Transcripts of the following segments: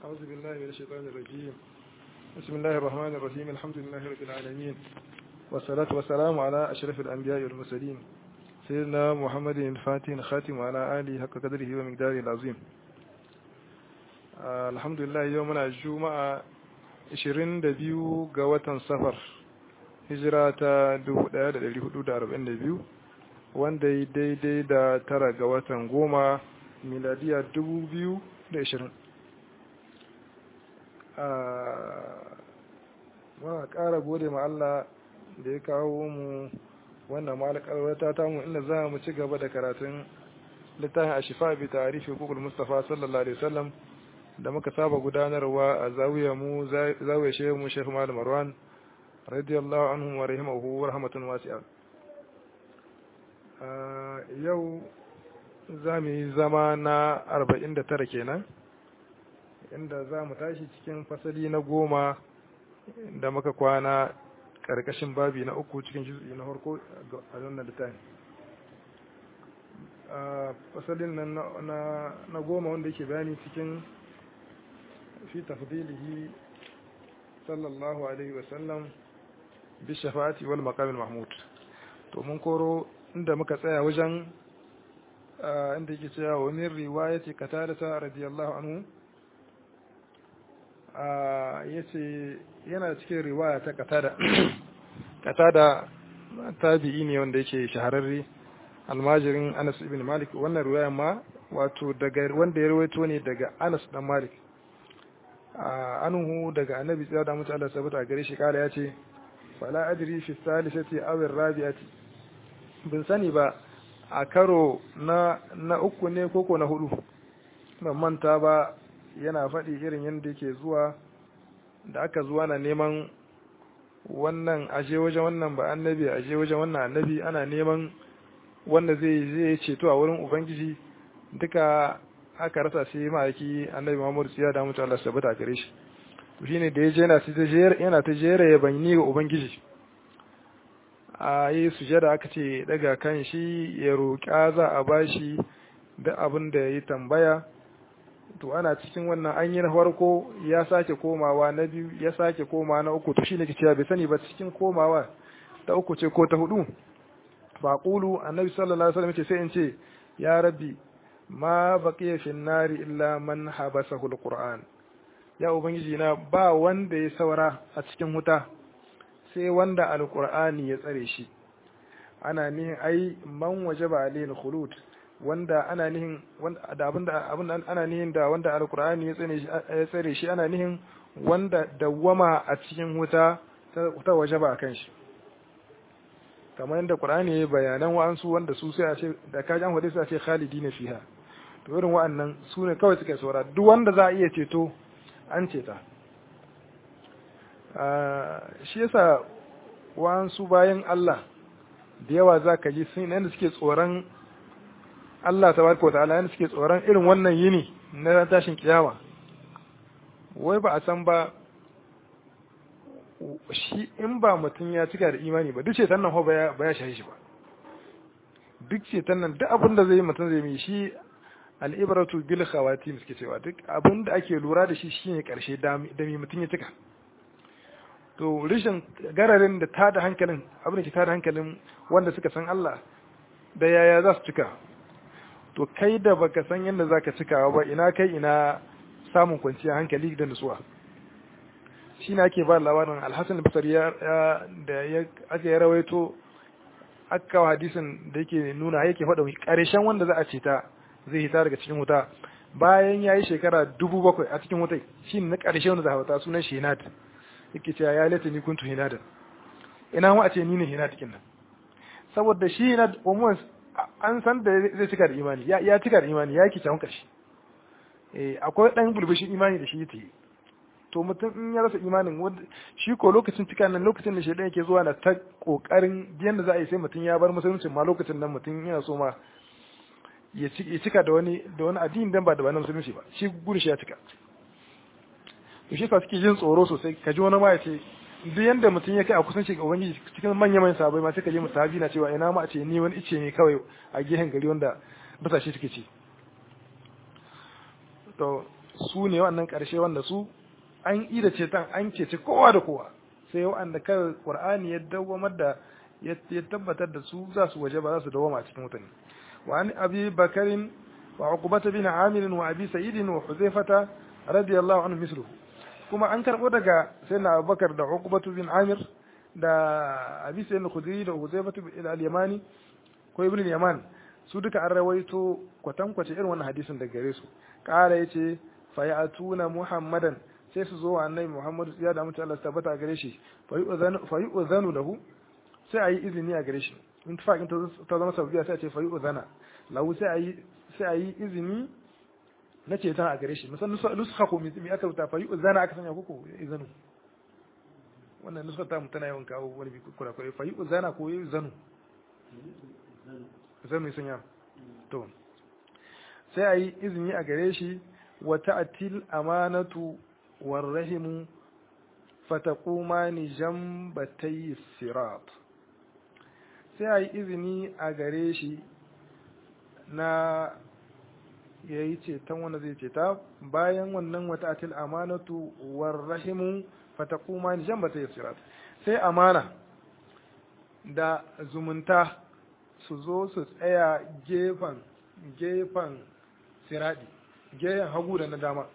أعوذ بالله من الشيطان الرجيم بسم الله الرحمن الرحيم الحمد لله رب العالمين والصلاة والسلام على أشرف الأنبياء والمرسلين سيدنا محمد الفاتح الخاتم وعلى آله حق قدره ومقداره العظيم آه الحمد لله يومنا الجمعة 22 ga watan safar hijira ta 1442 wanda ya daidai da tara ga watan goma miladiya 2020 muna ƙara gode ma Allah da ya kawo mu wannan malakar ta mu inda za mu ci gaba da karatun littafin a shifa bi tarihi hukukul mustafa sallallahu alaihi wasallam da muka saba gudanarwa a zawiya mu zawiya shehu mu shekhu malam marwan radiyallahu anhu wa rahimahu wa rahmatun wasi'a yau za mu yi zama na 49 kenan inda za mu tashi cikin fasali na goma da muka kwana ƙarƙashin babi na uku cikin juz'i na farko a wannan littafi fasalin nan na goma wanda yake bayani cikin fi tafdilihi sallallahu alaihi wasallam bi shafa'ati wal maqamil mahmud to mun koro inda muka tsaya wajen inda yake cewa wa min riwayati qatada radiyallahu anhu ya ce yana cikin riwaya ta katada katada tabi'i ne wanda yake shahararre almajirin anas ibn malik wannan riwaya ma wato daga wanda ya rawaito ne daga anas dan malik anuhu daga annabi tsaya da mutu Allah sabata gare shi kala ya ce fala adri fi salisati aw rabi'ati bin sani ba a karo na na uku ne koko na hudu ban manta ba yana faɗi irin yadda yake zuwa da aka zuwa na neman wannan aje wajen wannan ba annabi aje wajen wannan annabi ana neman wanda zai zai ceto a wurin ubangiji duka aka rasa sai ma'aiki annabi Muhammadu siya da mutu Allah sabata gare shi to shine da yaje yana ta jera yana ta jera ya banni ga ubangiji a yi sujada aka ce daga kan shi ya roƙa za a bashi da abin da ya tambaya to ana cikin wannan an yi na farko ya sake komawa na biyu ya sake komawa na uku to shi ne ke cewa bai sani ba cikin komawa ta uku ce ko ta hudu ba kulu annabi sallallahu alaihi wasallam ce sai in ce ya rabbi ma baqiya fi nari illa man habasahu alquran ya ubangiji na ba wanda ya saura a cikin wuta sai wanda alqur'ani ya tsare shi ana nihin ai man wajaba alayhi khulud wanda ana nihin da abinda abinda ana nihin da wanda alqur'ani ya tsare shi ya tsare shi ana nihin wanda dawwama a cikin wuta ta wajaba akan shi kamar yadda qur'ani ya bayanan wa'ansu wanda su sai a ce da kaji an hade su a ce khalidina fiha to irin wa'annan su ne kawai suka saura duk wanda za a iya ceto an ceta shi yasa wa'ansu bayan Allah da yawa za ka ji sun yadda suke tsoron Allah ta barka ta'ala yadda suke tsoron irin wannan yini na tashin kiyama wai ba a san ba shi in ba mutum ya cika da imani ba duk ceton nan ba ya shahi shi ba duk ceton nan duk abin da zai mutum zai yi shi al'ibaratu bil khawatim suke cewa duk abin da ake lura da shi shine karshe da mai mutum ya cika to rishin gararin da tada hankalin abin da ke tada hankalin wanda suka san Allah da yaya za su cika to kai da baka san yadda zaka cikawa ba ina kai ina samun kwanciyar hankali da nutsuwa shi ne ake ba labarin alhassan basari da aka yi rawaito aka kawo hadisin da yake nuna yake faɗa ƙarshen wanda za a ce ta zai hita daga cikin wuta bayan ya yi shekara dubu bakwai a cikin wutai shi ne na ƙarshe wanda za a wuta sunan shi hinad yake cewa ya lata ni kuntu hinadan ina ma a ce ni ne hinad cikin nan saboda shi hinad almost an san da zai cika da imani ya cika da imani ya yi kicin ƙarshe akwai ɗan bulbushin imani da shi ta yi to mutum in ya rasa imanin shi ko lokacin cika nan lokacin da shaidan yake zuwa na ta kokarin biyan da za a yi sai mutum ya bar musulunci ma lokacin nan mutum yana so ma ya cika da wani da wani addini dan ba da wani musulunci ba shi gudu shi ya cika to shi sa suke jin tsoro sosai ka ji wani ma ya ce duk yanda mutum ya kai a kusanci ga ubangiji cikin manyan manyan sabai ma sai ka je mu sahabi na cewa ina ma a ce ni wani ice ne kawai a gehen gari wanda basashe suke ci to su ne wannan karshe wanda su an yi da ceton an ceci kowa da kowa sai wa'anda kan qur'ani ya dawamar da ya tabbatar da su za su waje ba za su dawama a cikin mutane wa an abi bakarin wa uqbata bin amir wa abi sa'id wa huzaifata radiyallahu anhu misluhu kuma an karbo daga sayyidina abubakar da uqbatu bin amir da abi sa'id al-khudri da huzaifatu bin al-yamani ko ibn al-yaman su duka an rawaito kwatankwace irin wannan hadisin daga gare su kara yace fa ya'tuna muhammadan sai su zo annabi muhammadu ya da mutu Allah tabbata gare shi fa yu'zanu lahu sai a yi izini a gare shi in fa in ta zama sabbiya sai a ce fa yu'zana lahu sai a yi sai a yi izini na ceton a gare shi musan nuska ko mi aka rubuta fa yu'zana aka sanya koko izanu wannan nuska ta mu tana yawan kawo wani bi kura kura fa yu'zana ko yu'zanu zanu sanya to sai a yi izini a gare shi wa ta'til amanatu والرحم فتقومان جنبتي الصراط sai a yi izini a gare shi na ya yi ceton wanda zai ceta bayan wannan wata atil amanatu war rahimu fatakuma ni jan bata sirat sai amana da zumunta su zo su tsaya gefen gefen siradi gefen hagu da na dama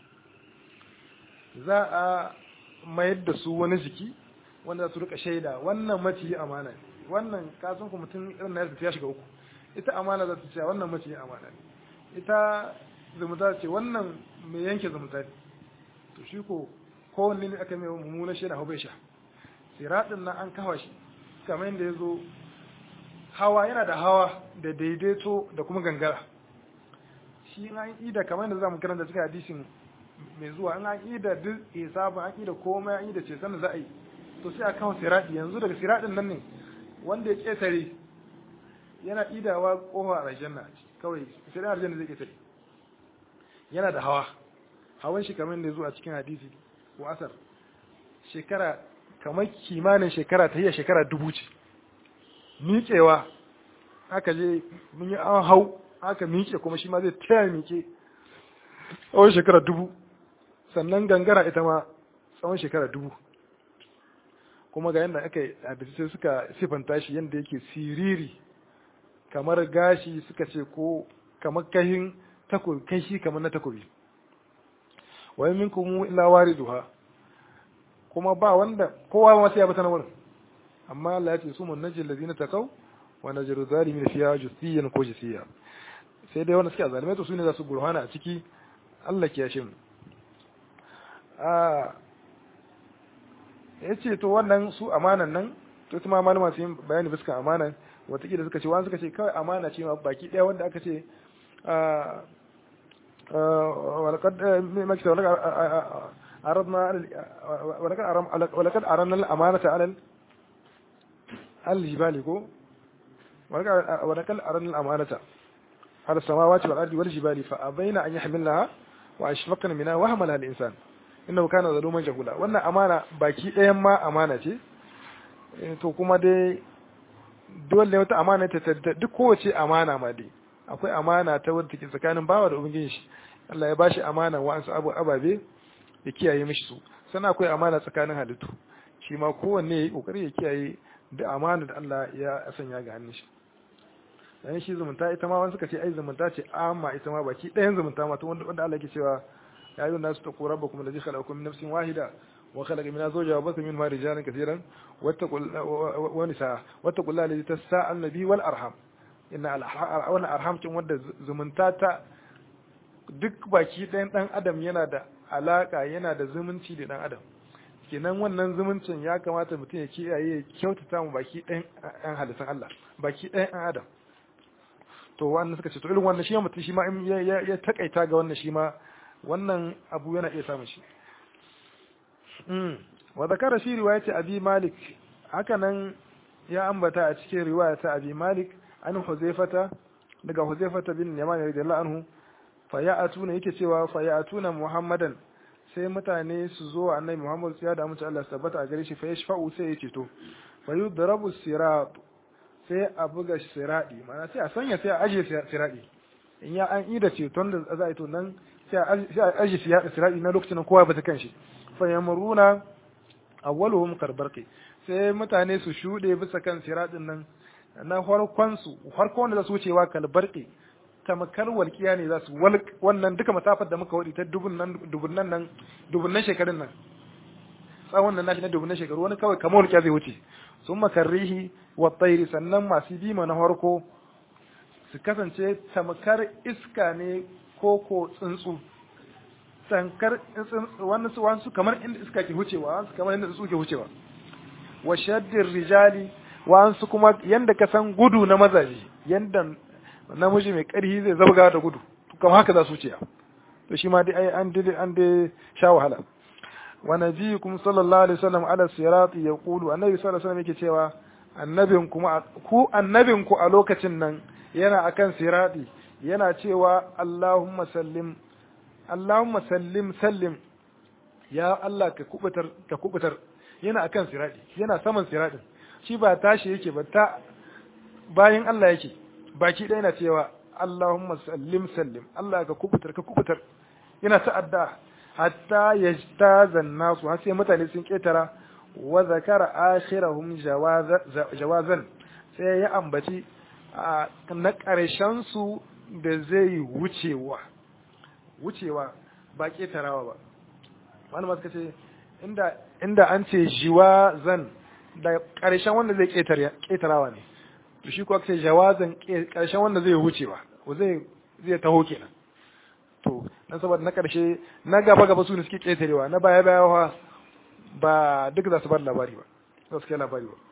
za a mayar da su wani jiki wanda su rika shaida wannan maciyi amana ne wannan kasan ku mutum irin na ya shiga uku ita amana za ta ce wannan maciyi amana ne ita zumunta ce wannan mai yanke zumunta ne to shi ko kowanne ne aka mai mummunan shaida hau bai sha siraɗin nan an kawa shi kamar yadda ya zo hawa yana da hawa da daidaito da kuma gangara shi an yi da kamar yadda za mu karanta cikin hadisin mai zuwa an an da duk hisabin an da komai an da ce sanin za a yi to sai a kawo siradi yanzu daga siradin nan ne wanda ya ƙetare yana idawa kofa a aljanna kawai sai da aljanna zai ƙetare yana da hawa hawan shi kamar da ya zo a cikin hadisi ko asar shekara kamar kimanin shekara ta iya shekara dubu ce miƙewa aka je mun yi an hau aka miƙe kuma shi ma zai taya miƙe tsawon shekara dubu sannan gangara ita ma tsawon shekara dubu kuma ga yadda aka hadisi sai suka sifanta shi yadda yake siriri kamar gashi suka ce ko kamar kahin takobi kashi kamar na takobi wai min kuma illa wariduha kuma ba wanda kowa ma sai ya bata na wurin amma Allah ya ce su mun najil ladina taqaw wa najru zalimin fiha jusiyan ko jusiya sai dai wanda suke zalimai to su ne za su gurhana a ciki Allah ke yashe mu ya ce to wannan su amanan nan to kuma malama su yi bayani biskan amanan watakila suka ce wani suka ce kawai amana ce ma baki ɗaya wanda aka ce walakad aran al'amanata alal aljibali ko walakad aran al'amanata على السماوات والأرض والجبال فأبين أن يحملنها وأشفقن منها وهملها الإنسان إنه كان ظلوما جهولا wannan amana baki ɗayan ma amana ce to kuma dai dole wata amana ta duk kowace amana ma dai akwai amana ta wadda take tsakanin bawa da ubangiji shi Allah ya bashi amana wa'ansu abu ababe ya kiyaye mishi su sannan akwai amana tsakanin halittu shi ma kowanne ya yi kokari ya kiyaye da amana da Allah ya sanya ga hannun shi dan shi zumunta ita ma wani suka ce ai zumunta ce amma ita ma baki ɗayan zumunta ma to wanda wanda Allah ke cewa ya yi nasu taqu rabbakum alladhi khalaqakum min nafsin wahida wa khalaqa minha zawjaha wa batha minhuma rijalan katiran wattaqul wa nisaa wattaqul alladhi tasaaluna bihi wal arham inna al arham kin wanda zumunta ta duk baki ɗayan ɗan adam yana da alaka yana da zumunci da ɗan adam kenan wannan zumuncin ya kamata mutum ya kiyaye ya kyautata mu baki ɗayan ɗan halittun Allah baki ɗayan ɗan adam to wannan suka ce to irin wannan shi mutum shi ma in ya takaita ga wannan shi ma wannan abu yana iya samun shi wa zakara shi riwayati abi malik haka nan ya ambata a cikin riwaya ta abi malik an huzaifata daga huzaifata bin yaman radiyallahu anhu fa ya'atuna yake cewa fa ya'atuna muhammadan sai mutane su zo annabi muhammad ya da mutu Allah tabbata a gare shi fa yashfa'u sai ya ceto fa yudrabu sirat sai a buga siradi mana sai a sanya sai a aje siradi in ya an ida ceton da za a yi to nan sai a aji sirati na lokacin kowa ba ta kan shi fa yamruna awwaluhum karbarqi sai mutane su shuɗe bisa kan siratin nan na farkon su farkon da su wucewa kalbarqi tamakar walƙiya ne za su wannan duka masafar da muka wadi ta dubunnan dubunnan nan dubunnan shekarun nan tsawon nan nashi na dubunnan shekaru wani kawai kamar walƙiya zai wuce sun makarrihi wa tsairi sannan masu bima na farko su kasance tamakar iska ne ko ko tsuntsu tankar wani su wasu kamar inda iska ke wucewa wasu kamar inda tsuntsu ke wucewa wa shaddin rijali wasu kuma yanda ka san gudu na mazaje yanda namiji mai ƙarfi zai zabga da gudu kamar haka za su wuce to shi ma dai ai an dai an dai sha wahala wa nabiyukum sallallahu alaihi wasallam ala sirati yaqulu annabi sallallahu alaihi wasallam yake cewa annabin kuma ku annabin ku a lokacin nan yana akan sirati yana cewa Allahumma sallim Allahumma sallim sallim ya Allah ka kubutar ka kubutar yana akan sirati yana saman siratin shi ba tashi yake ba ta bayan Allah yake baki ɗaya na cewa Allahumma sallim sallim Allah ka kubutar ka kubutar yana ta'adda hatta yajtazan nasu har sai mutane sun ketara wa zakara akhirahum jawazan sai ya ambaci na ƙarshen su da zai wucewa wucewa ba ketarawa ba wani masu kace inda inda an ce jiwazan da ƙarshen wanda zai ketarawa ne to shi kuwa sai jawazan ƙarshen wanda zai wucewa zai zai taho kenan to dan saboda na ƙarshe na gaba gaba su ne suke ƙetarewa na baya baya ba duk za su bar labari ba za su kai labari ba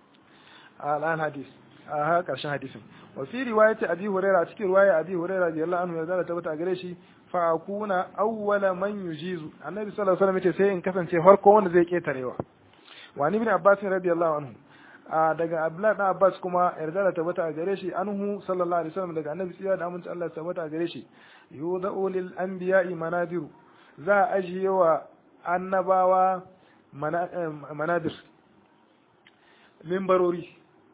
al'an hadis a ha ƙarshen hadisin wa fi riwayati abi huraira cikin riwaya abi huraira radiyallahu anhu ya zara tabbata a gare shi fa akuna awwala man yujizu annabi sallallahu alaihi wasallam yace sai in kasance farko wanda zai ƙetarewa wa ni ibn abbas radiyallahu anhu daga Abdullahi dan Abbas kuma yarda da tabbata a gare shi anhu sallallahu alaihi wasallam daga annabi tsira da aminci Allah tabbata a gare shi yudau lil anbiya'i manadiru za a ajiye wa annabawa manadir mimbarori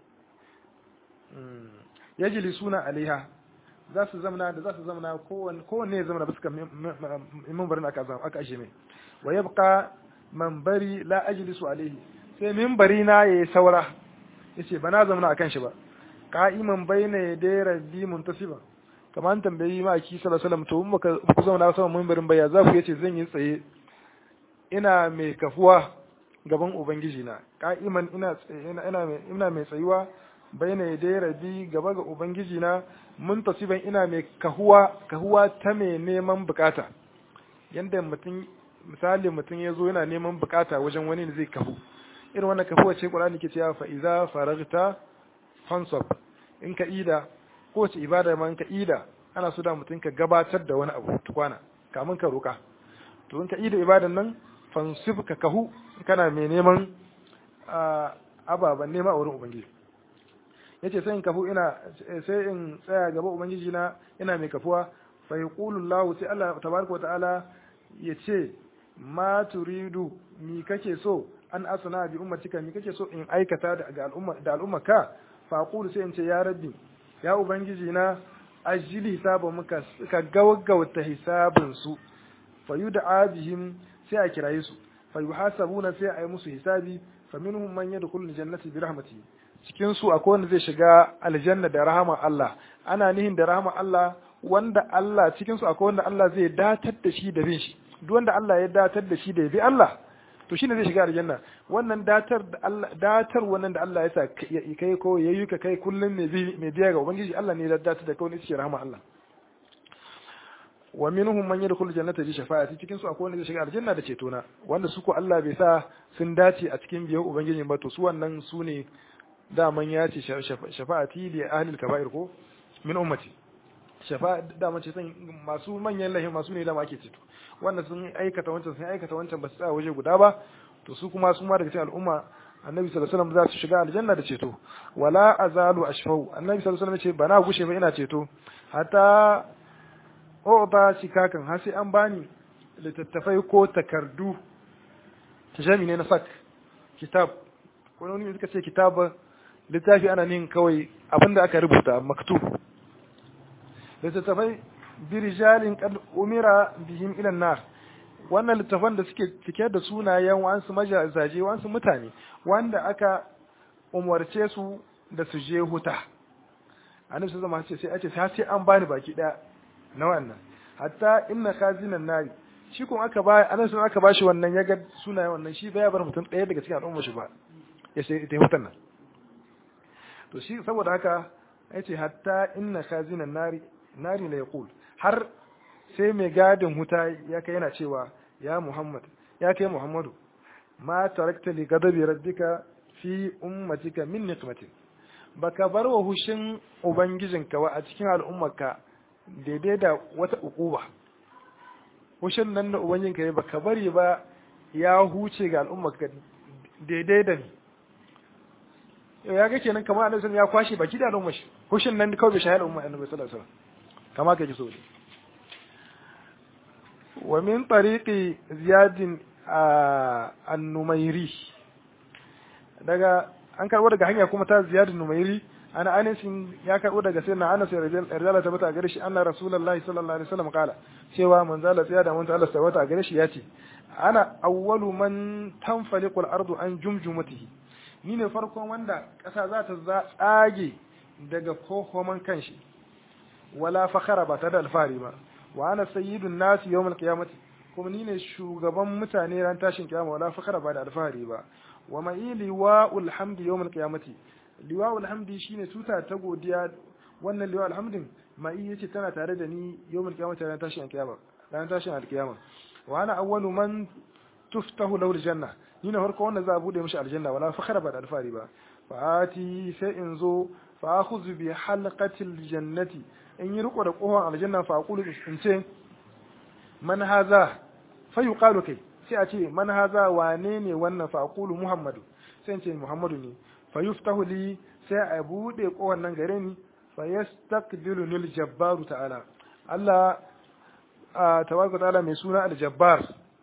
yajili suna alaiha za su zamana da za su zamana kowanne ya zamana bisa mimbarin aka aka ajiye mai wa yabqa manbari la ajlisu alaihi sai mimbari na yayi saura yace ba na zama akan shi ba qa'iman baina yaday rabbi muntasiba kamar an tambayi ma ki sallallahu alaihi wasallam to in baka ku zauna sama mimbarin baya za ku yace zan yi tsaye ina mai kafuwa gaban ubangiji na qa'iman ina ina ina ina mai tsayuwa baina yaday rabbi gaba ga ubangiji na muntasiban ina mai kahuwa kahuwa ta mai neman bukata yanda mutum misali mutum ya zo yana neman bukata wajen wani da zai kahu irin wannan kafuwa ce Qur'ani ke cewa fa iza faragta fansab in ka ida ko ce ibada ma in ka ida ana so da mutum ka gabatar da wani abu tukwana kamun ka roka to in ka ida ibadan nan fansib ka kahu kana mai neman ababan nema a wurin ubangiji yace sai in kafu ina sai in tsaya gaba ubangiji na ina mai kafuwa fa yaqulu Allah sai Allah tabaraka wa ta'ala yace ma turidu mi kake so an asana bi ummatika mi kake so in aikata da al'umma da al'umma ka fa aqulu sai in ce ya rabbi ya ubangiji na ajili hisaba muka ka gaggauta hisabin su fa yud'a bihim sai a kiraye su fa yuhasabuna sai a yi musu hisabi fa minhum man yadkhulu jannati bi rahmatihi cikin su akwai wanda zai shiga aljanna da rahama Allah ana nihin da rahama Allah wanda Allah cikin su akwai wanda Allah zai datar da shi da bin shi duk wanda Allah ya datar da shi da ya bi Allah to shine zai shiga aljanna wannan datar da Allah datar wannan da Allah ya sa kai ko yayi ka kai kullum mai bi mai biya ga ubangiji Allah ne ya datar da kai ne shi rahama Allah wa minhum man yadkhulu jannata bi shafa'ati cikin su akwai wanda zai shiga aljanna da ceto na wanda su ko Allah bai sa sun dace a cikin biyan ubangiji ba to su wannan su ne daman ya ce shafa'ati li ahli al-kaba'ir ko min ummati shafa daman ce san masu manyan lahi masu ne dama ake ceto wanda sun aikata wancan sun aikata wancan ba su tsaya waje guda ba to su kuma su ma daga cikin al'umma annabi sallallahu alaihi wasallam za su shiga aljanna da ceto wala azalu ashfau annabi sallallahu alaihi wasallam ce bana gushe ba ina ceto hatta ba shikakan har sai an bani littattafai ko takardu jami ne na sak kitab ko wani suka ce kitab littafi ana nin kawai abinda aka rubuta maktub littattafai birijalin qad umira bihim ila nar wannan littafan da suke cike da sunayen wasu majazaje wasu mutane wanda aka umarce su da su je huta annabi sai zama ce sai a ce sai an bani baki daya na wannan hatta inna khazinan nari shi kun aka ba annabi sai aka bashi wannan ya ga sunayen wannan shi bai bar mutum daya daga cikin al'umma shi ba ya sai ita hutan nan to shi saboda haka yace hatta inna khazinan nari nari la yaqul har sai mai gadin huta ya kai yana cewa ya Muhammad ya kai Muhammadu ma tarakta li gadabi rabbika fi ummatika min niqmatin baka bar wa hushin ubangijinka wa a cikin al'ummarka daidai da wata ukuba hushin nan da ubangijinka ya baka bari ba ya huce ga al'ummarka daidai da ni ya ga kenan kamar annabi ya kwashe baki da al'ummar shi hushin nan kawai bai shahada al'ummar annabi sallallahu alaihi wasallam kama ka ji so wa min tariqi ziyadin an-numairi daga an karbo daga hanya kuma ta ziyadin numairi ana anas ya karbo daga sayyidina anas radiyallahu ta bata gare shi anna rasulullahi sallallahu alaihi wasallam kala cewa manzala tsaya da manzo Allah sabata gare shi yace ana awwalu man tanfaliqu al-ardu an jumjumatihi ni ne farkon wanda ƙasa za ta tsage daga kohoman kanshi wala fakhara ba ta da alfahari ba wa ana sayyidun nasi yawmal qiyamati kuma ni ne shugaban mutane ran tashin kiyama wala fakhara ba da alfahari ba wa mai liwa'ul hamdi yawmal qiyamati liwa'ul hamdi shine tuta ta godiya wannan liwa'ul hamdin mai yace tana tare da ni yawmal qiyamati ran tashin kiyama ran tashin alkiyama wa ana awwalu man tuftahu lahu aljanna ni ne farko wanda za a bude mishi aljanna wala fakhara ba da alfahari ba fa ati sai in zo fa akhudhu bi halqatil jannati in yi riko da kohon aljanna fa aqulu in ce man haza fa yuqalu kai sai a ce man haza wane ne wannan fa aqulu muhammadu sai in ce muhammadu ne fa yuftahu li sai a bude kohon nan gare ni fa yastaqbilu lil jabbaru ta'ala Allah tabaraka ta'ala mai suna al-jabbar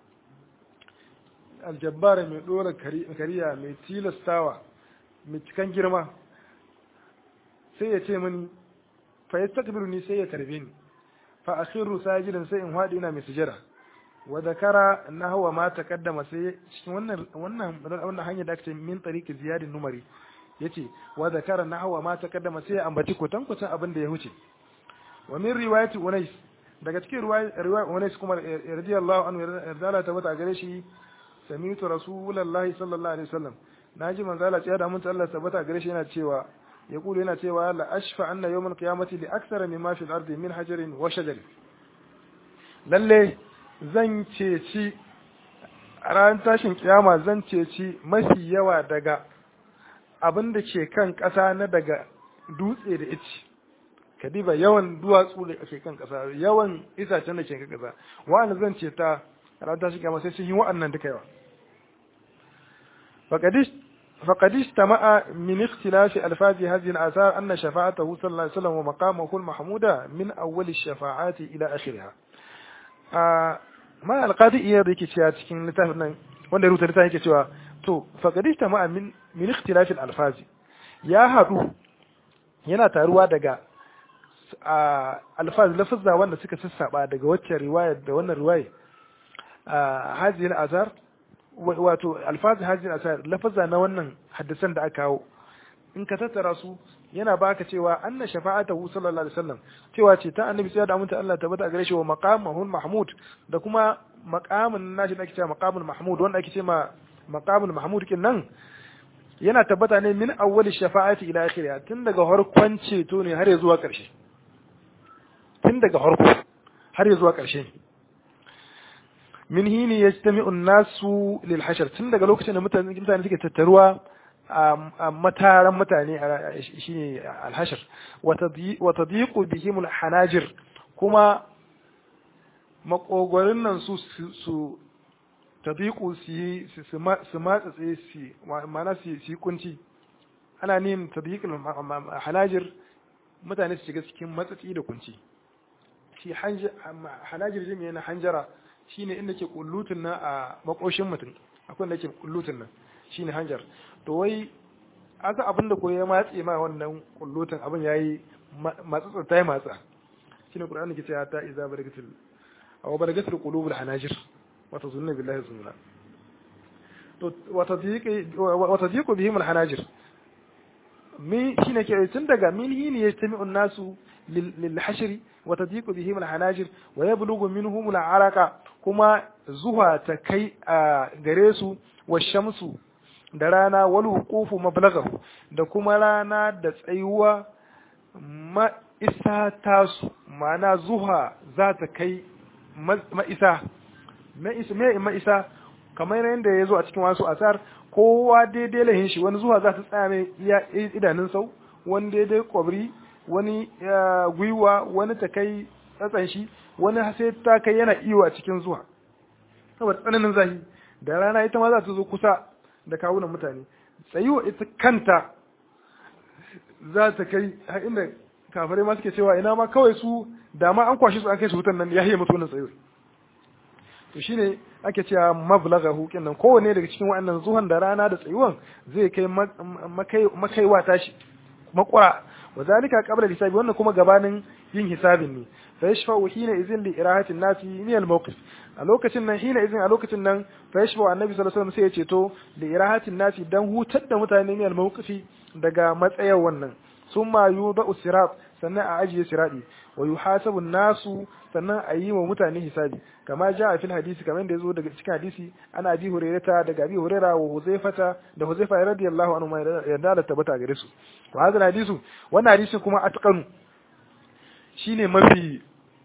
al-jabbar mai dora kariya mai tilastawa mai cikan girma sai ya ce mini fa yastaqbilu ni sai ya tarbe ni fa akhiru sajidan sai in hadi ina mai sujada wa zakara nahwa ma taqaddama sai cikin wannan wannan wannan hanya da aka ce min tariqi ziyadin numari yace wa zakara nahwa ma taqaddama sai ambaci kutan kutan abin da ya huce wa min riwayati unais daga cikin riwayat unais kuma radiyallahu anhu radala ta bata gare shi sami'tu rasulullahi sallallahu alaihi wasallam naji manzo Allah ya da mun Allah tabbata gare shi yana cewa يقول هنا تيوى لا أشفع أن يوم القيامة لأكثر مما في الأرض من حجر وشجر lalle zan ceci ran tashin kiyama zan ceci mafi yawa daga abin da ke kan ƙasa na daga dutse da ici kadiba yawan duwatsu da ke kan ƙasa yawan itacen da ke kan ƙasa wa'anda zan ce ta ran tashin kiyama sai sun yi wa'annan duka yawa faqadish فقد استمع من اختلاف ألفاظ هذه الآثار أن شفاعته صلى الله عليه وسلم ومقامه المحمودة من أول الشفاعات إلى آخرها ما القاضي إياد يكي تشيا تكين لتافنا wanda rubuta littafin yake cewa to faqad istama'a min min ikhtilaf al-alfaz ya hadu yana taruwa daga alfaz lafazza wanda suka sassaba daga wacce riwaya da wannan riwaya hadhihi al-azar wato alfazi hajjin asar lafaza na wannan haddasan da aka kawo in ka tattara su yana baka cewa anna shafa'atahu sallallahu alaihi wasallam cewa ce ta annabi sai da aminta Allah tabbata gare shi wa maqamahul mahmud da kuma maqamin nashi da ake cewa maqamul mahmud wanda ake cewa maqamul mahmud kin nan yana tabbata ne min awwali shafa'ati ila akhiriha tun daga harkon ceto ne har zuwa karshe tun daga harko har zuwa karshe min hini yajtami'u an-nasu lil hashr tun daga lokacin da mutane mutane suke tattaruwa a mataran mutane shine al-hashr wa tadiqu bihim al-hanajir kuma makogorin nan su su tadiqu su su matsatse su ma'ana su su kunci ana nin tadiqul hanajir mutane su shiga cikin matsatsi da kunci shi hanajir jami'a na hanjara shine inda ke kullutun nan a makoshin mutum akwai da ke kullutun nan shine hanjar to wai aka abin da koyi ya matse ma wannan kullutun abin yayi matsatsa ta yi matsa shine qur'ani ke cewa ta iza baragatil aw baragatil qulubul hanajir wa tazunnu billahi zununa to wa tadhiqi wa tadhiqu bihim al hanajir mi shine ke tun daga min hini yastami'u an-nasu lil hashri wa tadhiqu bihim al hanajir wa yablughu minhum al araqa kuma zuwa ta kai a gare su wa shamsu da rana wal huqufu mablaghahu da kuma rana da tsayuwa ma'isa tasu ma'ana zuha za ta kai ma'isa ma'isa kamar yadda ya zo a cikin wasu asar kowa daidai lahin shi wani zuwa za ta tsaya mai idanun sau wani daidai kwabri wani gwiwa wani ta kai tsatsan shi wani sai ta kai yana iyo a cikin zuwa saboda tsananin zahi da rana ita ma za ta zo kusa da kawunan mutane tsayuwa ita kanta za ta kai har inda kafare ma suke cewa ina ma kawai su da ma an kwashi su an kai su hutan nan ya yi mutu wannan tsayuwa to shine ake cewa mablagha hukin nan kowanne daga cikin waɗannan zuwan da rana da tsayuwan zai kai makaiwa tashi makura wa zalika qabla hisabi wannan kuma gabanin yin hisabin ne fa yashfa'u hina izin li irahatin nasi min al mawqif a lokacin nan hina izin a lokacin nan fa yashfa'u annabi sallallahu alaihi wasallam sai ya ceto li irahatin nasi dan hutar da mutane min al mawqifi daga matsayar wannan summa yudau sirat sannan a ajiye siradi wa yuhasabu nasu sannan a yi wa mutane hisabi kama ja a fil hadisi kamar yadda yazo daga cikin hadisi ana abi hurairata daga abi huraira wa huzaifata da huzaifa radiyallahu anhu ma yarda da tabbata gare su wa hadal hadisu wannan hadisi kuma atqanu shine mafi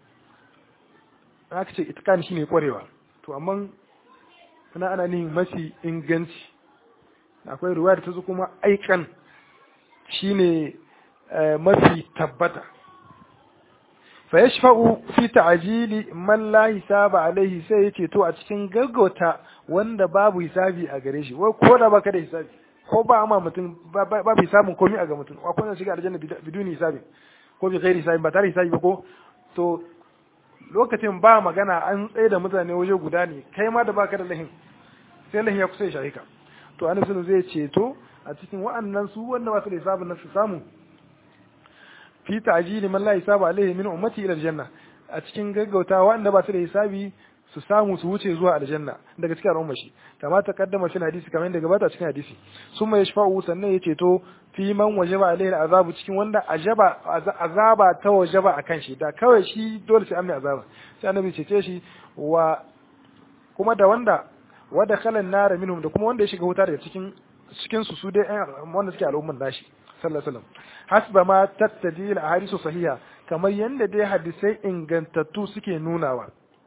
aka ce itqan shine kwarewa to amma ana ana nin mafi inganci akwai ruwa da ta zo kuma aikan shine mafi tabbata fa yashfa'u fi ta'jili man la hisaba alaihi sai yace to a cikin gaggauta wanda babu hisabi a gare shi wai ko da baka da hisabi ko ba amma mutum babu hisabin komai a ga mutum ko kuma shiga aljanna biduni hisabi ko bi ghairi hisabi ba tare hisabi ba ko to lokacin ba magana an tsaye da mutane waje guda ne kai ma da baka da lahin sai lahin ya kusa ya shahika to annabi zai ceto a cikin wa'annan su wanda ba su da hisabin nan su samu fi ta'jili man la hisaba alaihi min ummati ila aljanna a cikin gaggautawa wanda ba su da hisabi su samu su wuce zuwa aljanna daga cikin al'umma shi kama ta kaddama shi hadisi kamar yadda gabata cikin hadisi summa yashfa'u sannan ya ceto fi man wajaba alaihi azabu cikin wanda ajaba azaba ta wajaba akan shi da kawai shi dole sai an mai azaba sai annabi cece shi wa kuma da wanda wada kalan nara minhum da kuma wanda ya shiga wuta daga cikin cikin su su dai wanda suke al'umman nashi sallallahu alaihi wasallam hasba ma tattaji al ahadisu sahiha kamar yanda dai hadisai ingantattu suke nunawa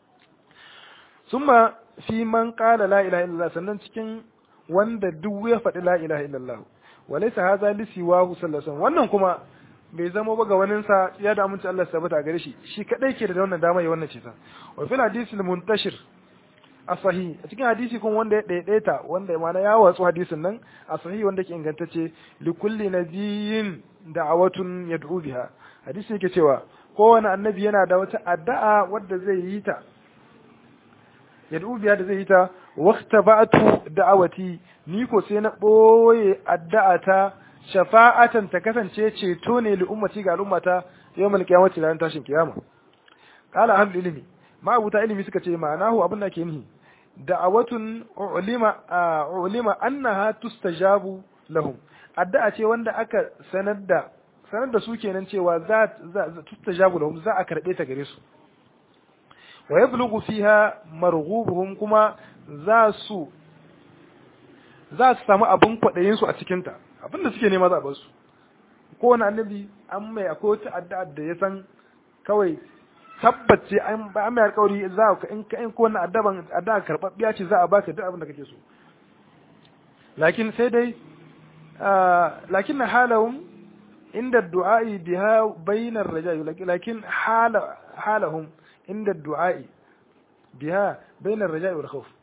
summa fi man qala la ilaha illallah sannan cikin wanda duk ya faɗi la ilaha illallah walaysa hadha li siwahu sallallahu alaihi wasallam wannan kuma bai zama ba ga wanin sa ya da aminci Allah sabata gare shi shi kadai ke da wannan dama ya wannan ce ta wa fil hadisi muntashir asahi a cikin hadisi kuma wanda ya daidaita wanda mana ya watsu hadisin nan asahi wanda ke ingantacce li kulli nabiyyin da'awatun yad'u biha hadisi yake cewa kowane annabi yana da wata addu'a wadda zai yi ta yad'u biha da zai yi ta waqtaba'tu da'awati ni ko sai na boye addu'a ta shafa'atan ta kasance ceto ne li ummati ga al'ummata yawmal qiyamati ran tashin kiyama qala ahlul ilmi ma abuta ilimi suka ce ma'anahu abin da ke nihi da'awatun ulima ulima annaha tustajabu lahum addu'a ce wanda aka sanar da sanar da su kenan cewa za tustajabu lahum za a karbe ta gare su wa yablughu fiha marghubuhum kuma za su za su samu abin kwadayin su a cikin ta abin da suke nema za a bar su kowane annabi an mai akwai wata addu'a da ya san kawai tabbace an ba mai alƙawari za ka in ka in ko wannan addaban adda karbabbiya ce za a baka duk abin da kake so lakin sai dai lakin halahum inda du'a'i biha bainar raja'i lakin hala halahum inda du'a'i biha bainar raja'i wal khawf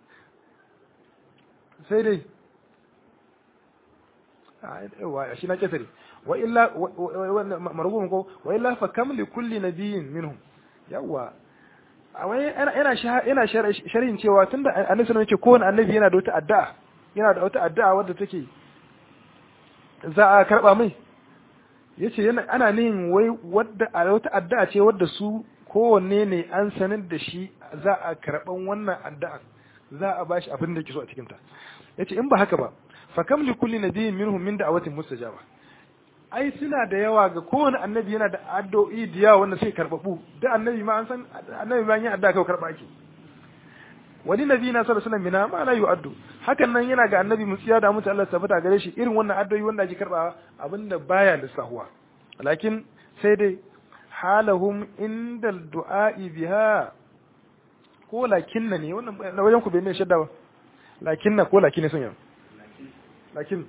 sai dai a shi na kesare wa illa marhum ko wa illa fa kam li kulli nabiyyin minhum yawa awai yana yana sharhin cewa tunda annabi sallallahu alaihi kowane annabi yana da wata addu'a yana da wata addu'a wadda take za a karba mai yace yana ana nin wai wadda wata addu'a ce wadda su kowanne ne an sanar da shi za a karɓan wannan addu'a za a bashi abin da ke so a cikinta yace in ba haka ba fa kam li kulli nabiyyin minhum min da'awatin mustajaba ai suna da yawa ga kowane annabi yana da addu'o'i da yawa wanda sai karbabu da annabi ma an san annabi ma yin addu'a kai karba ake wani nabi na sallallahu alaihi wasallam ma la yu'addu hakan nan yana ga annabi musiya da mutu Allah tabbata gare shi irin wannan addu'o'i wanda ake karba abinda baya lissahuwa lakin sai dai halahum inda du'a'i biha ko lakinna ne wannan na wajen ku bai ne shadda ba lakinna ko lakin ne sun yi lakin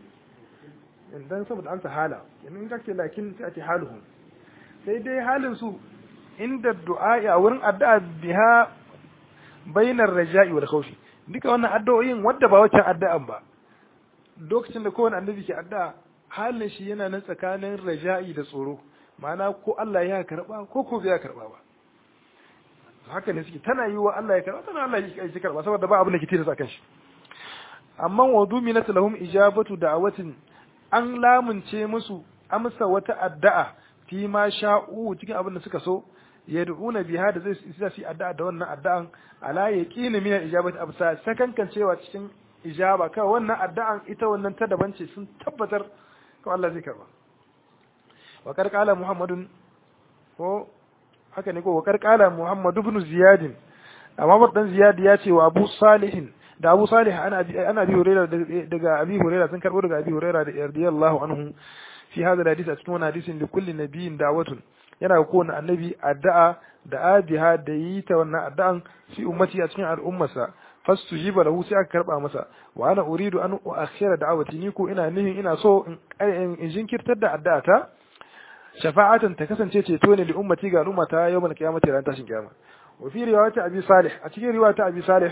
dan saboda an hala in ka ce lakin sai a ce haluhum sai dai halin su inda du'a'i a wurin addu'a biha bainar raja'i wal khawfi duka wannan addu'o'in wadda ba wacce addu'an ba lokacin da kowane annabi ke addu'a halin shi yana nan tsakanin raja'i da tsoro ma'ana ko Allah ya karba ko ko bai karba ba haka ne suke tana yi wa Allah ya karba tana Allah ya karba saboda ba abin da ke tilasta kan shi amma wa duminat lahum ijabatu da'awatin an lamunce musu amsa wata addu'a fi ma sha'u cikin abin da suka so yad'una biha da zai isa su addu'a da wannan addu'an ala yaqini min ijabati absa sakankan cewa cikin ijaba kawai wannan addu'an ita wannan ta daban ce sun tabbatar ko Allah zai karba wa karqala muhammadun ko haka ne ko wa karqala muhammad ibn ziyad amma dan ziyad ya ce wa abu salihin da abu salih ana ana bi hurairah daga abi hurairah sun karbo daga abi hurairah da radiyallahu anhu fi hada hadisi a cikin wannan hadisin da kulli nabiyin da'watun yana ga kowane annabi addu'a da abiha da yi ta wannan addu'an fi ummati a cikin al'ummarsa fastujiba lahu sai aka karba masa wa ana uridu an uakhira da'awati ni ko ina nihin ina so in jinkirtar da addu'ata shafa'atan ta kasance ceto ne da ummati ga al'ummata yawmal qiyamati ran tashin kiyama wa fi riwayati abi salih a cikin riwayati abi salih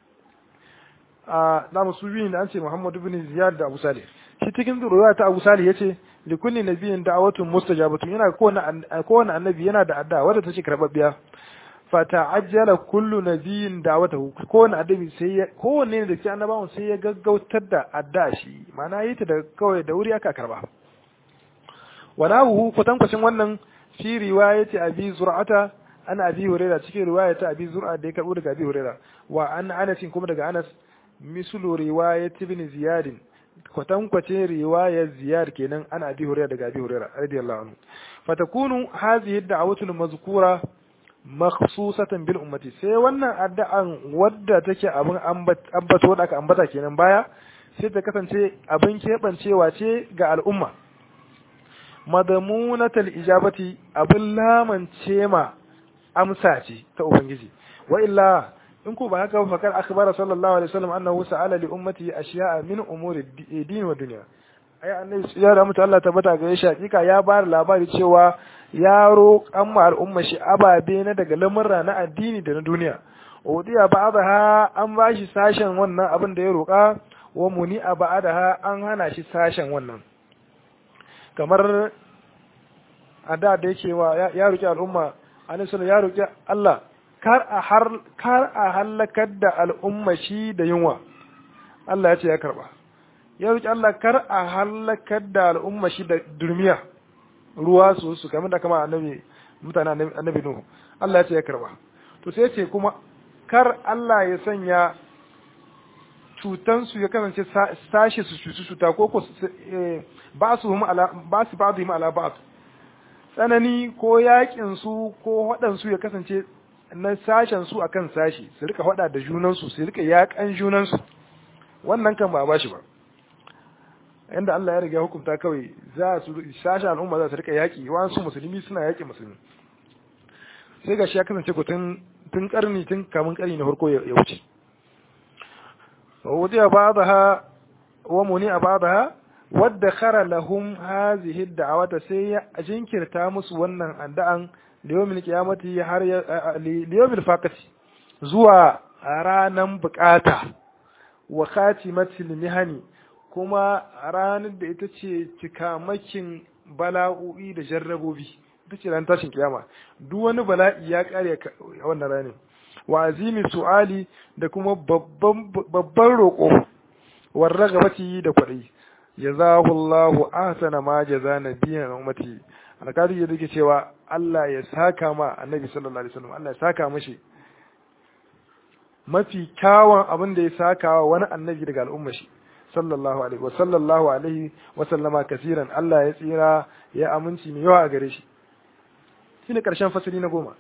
a da musu biyu da an ce Muhammad ibn Ziyad da Abu Salih shi cikin riwayati Abu Salih yace li kulli nabiyyin da'watun mustajabatun yana kowane kowane annabi yana da addu'a wadda take karbabbiya fa ta'ajjala kullu nabiyyin da'watahu kowane annabi sai ya kowanne ne da cikin annabawan sai ya gaggautar da addu'a shi ma'ana yi ta da kawai da wuri aka karba wanahu kwatankwacin wannan fi riwayati abi zur'ata ana abi huraira cikin riwayata abi zur'a da ya karbo daga abi huraira wa an anas kuma daga anas mislu riwayat ibn ziyad kwatankwacin riwayar ziyad kenan ana abi huraira daga abi huraira radiyallahu anhu fatakunu hadhihi ad-da'watu al-mazkura makhsusatan bil ummati sai wannan addu'an wadda take abin ambato da aka ambata kenan baya sai ta kasance abin kebancewa ce ga al'umma madamunatal ijabati abin lamance ma amsa ce ta ubangiji wa illa in ko ba haka ba fakar akhbara sallallahu alaihi wasallam annahu sa'ala li ummati ashiya'a min umuri din wa dunya ai annabi ya da mutu Allah tabbata ga shi hakika ya bar labari cewa ya roƙan ma al'umma shi ababe na daga lamurra na addini da na duniya udiya ba'daha an bashi sashen wannan abin da ya roƙa wa muni a ba'daha an hana shi sashen wannan kamar a da da yake wa ya roƙi al'umma annabi ya roƙi Allah kar a har kar a halakar da al'umma shi da yunwa Allah ya ce ya karba ya roƙi Allah kar a halakar da al'umma shi da durmiya ruwa su su kamar da kama annabi mutane annabi Nuhu Allah ya ce ya karba to sai ce kuma kar Allah ya sanya cutan su ya kasance sashi su cutu cuta ko ko ba su hum ala ba su ba su ala ba tsanani ko yakin su ko hadan su ya kasance na sashen su akan sashi su rika hada da junan su su rika yakan junan su wannan kan ba ba shi ba inda Allah ya riga hukunta kawai za su sashen al'umma za su rika yaki wasu musulmi suna yaki musulmi sai ga shi ya kasance ku tun tun karni tun kamun karni na farko ya wuce ووضع بعضها ومنع بعضها وادخر لهم هذه الدعوة سي أجنكر تامس ونن أندعن ليوم القيامة har ليوم الفاقة zuwa ranan bukata wa khatimatil mihani kuma ranar da ita ce cikamakin bala'o'i da jarrabobi ita ce ran tashin kiyama duk wani bala'i ya kare a wannan ranar wa azimi su'ali da kuma babban roƙo war ragabati da kwaɗayi jazahu Allahu ahsana ma jaza nabiyyan ummati alƙadi ya yake cewa Allah ya saka ma annabi sallallahu alaihi wasallam Allah ya saka mashi mafi kyawun abin da ya saka wa wani annabi daga al'umma shi sallallahu alaihi wa sallallahu alaihi wa sallama kasiran Allah ya tsira ya aminci mai yawa a gare shi shine karshen fasali na goma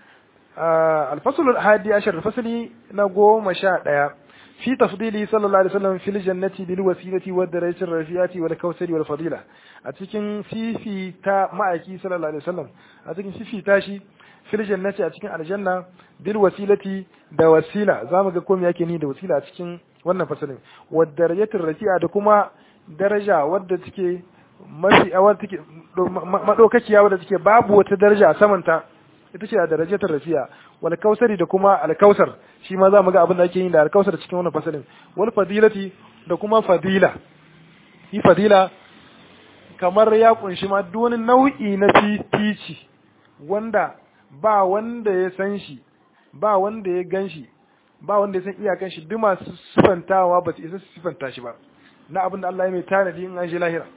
al-fasl al-hadi ashar fasali na goma sha daya fi tafdili sallallahu alaihi wasallam fil jannati bil wasilati wad darajati rafiyati wal kawsari wal fadila a cikin fifi ta ma'aiki sallallahu alaihi wasallam a cikin fifi ta shi fil jannati a cikin aljanna bil wasilati da wasila zamu ga komai yake ni da wasila a cikin wannan fasalin wad darajatir rafi'a da kuma daraja wadda take mafi wadda take madaukakiya wadda take babu wata daraja a samanta ita ce a darajatar rafi'a wal kausari da kuma al kausar shi ma zamu ga abin da ake yi da al kausar cikin wannan fasalin wal fadilati da kuma fadila shi fadila kamar ya kunshi ma duk wani nau'i na fifici wanda ba wanda ya san shi ba wanda ya gan shi ba wanda ya san iyakan shi duk masu sifantawa ba su isa su sifanta shi ba na abin da Allah ya mai tanadi in an shi lahira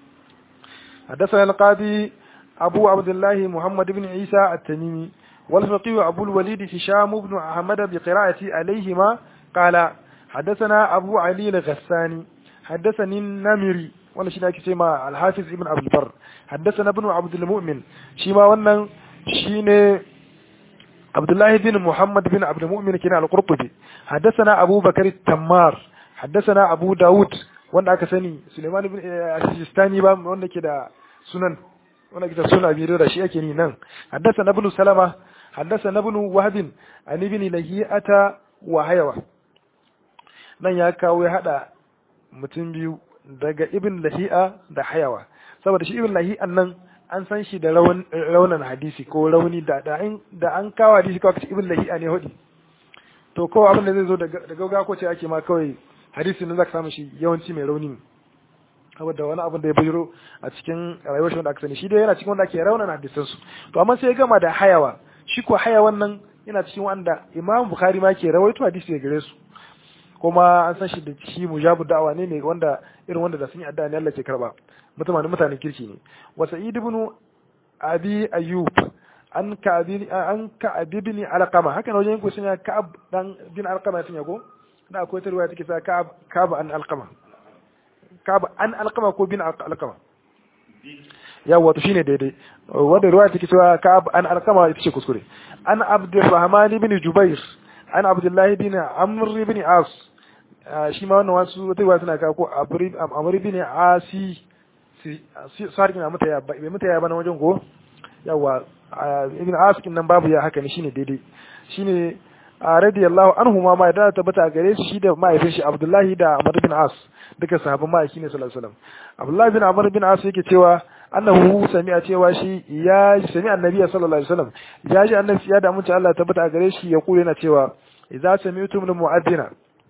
حدثنا القاضي أبو عبد الله محمد بن عيسى التميمي والفقيه أبو الوليد هشام بن أحمد بقراءة عليهما قال حدثنا أبو علي الغساني حدثني النمري ولا شيء كما الحافظ ابن عبد البر حدثنا ابن عبد المؤمن شيما wannan shine عبد الله بن محمد بن عبد المؤمن كنا القرطبي حدثنا أبو بكر التمار حدثنا أبو داود wanda aka sani Suleiman ibn Asistani ba wanda ke da sunan wanda ke da sunan Abi da shi ake ni nan haddasa ibn Salama haddasa ibn Wahb an ibn Lahiyata wa Hayawa nan ya kawo ya hada mutum biyu daga ibn Lahi'a da Hayawa saboda shi ibn Lahi'an nan an san shi da raunan hadisi ko rauni da da an kawo hadisi kawai ibn Lahi'a ne hudi to ko abin da zai zo da gauga ko ce ake ma kawai hadisin nan zaka samu shi yawanci mai rauni ne saboda wani abin da ya bujiro a cikin rayuwar shi wanda aka sani shi dai yana cikin wanda ake raunana hadisan su to amma sai ya gama da hayawa shi ko hayawan nan yana cikin wanda Imam Bukhari ma ke rawaito hadisi da gare su kuma an san shi da shi mujabu da'awa ne ne wanda irin wanda da sun yi addu'a ne Allah ke karba mutane mutanen kirki ne wa Sa'id ibn Abi Ayyub an ka'abi an ka'abi ibn Alqama haka ne wajen ko sun ya ka'ab dan bin Alqama ya ko da akwai ta ruwaya take sa ka'ab an Alqama ka'ab an Alqama ko bin Alqama yawa to shine daidai wanda ruwaya take cewa ka'ab an Alqama ita ce kuskure an Abdurrahman ibn Jubair an Abdullah ibn Amr ibn As shi ma wannan wasu wata ruwaya tana kawo ko Amr ibn Asi sarki na mutaya bai mutaya ba na wajen ko yawa ibn askin nan babu ya haka ne shine daidai shine radiyallahu anhu ma ma da tabbata gare shi shi da mahaifin shi Abdullahi da Amr bin As duka sahabban mahaifi ne sallallahu alaihi wasallam Abdullahi bin Amr bin As yake cewa annahu sami'a cewa shi ya sami annabi sallallahu alaihi wasallam ya ji annabi ya da mutunci Allah tabbata gare shi ya kula yana cewa idza sami'tum lil mu'adhdhina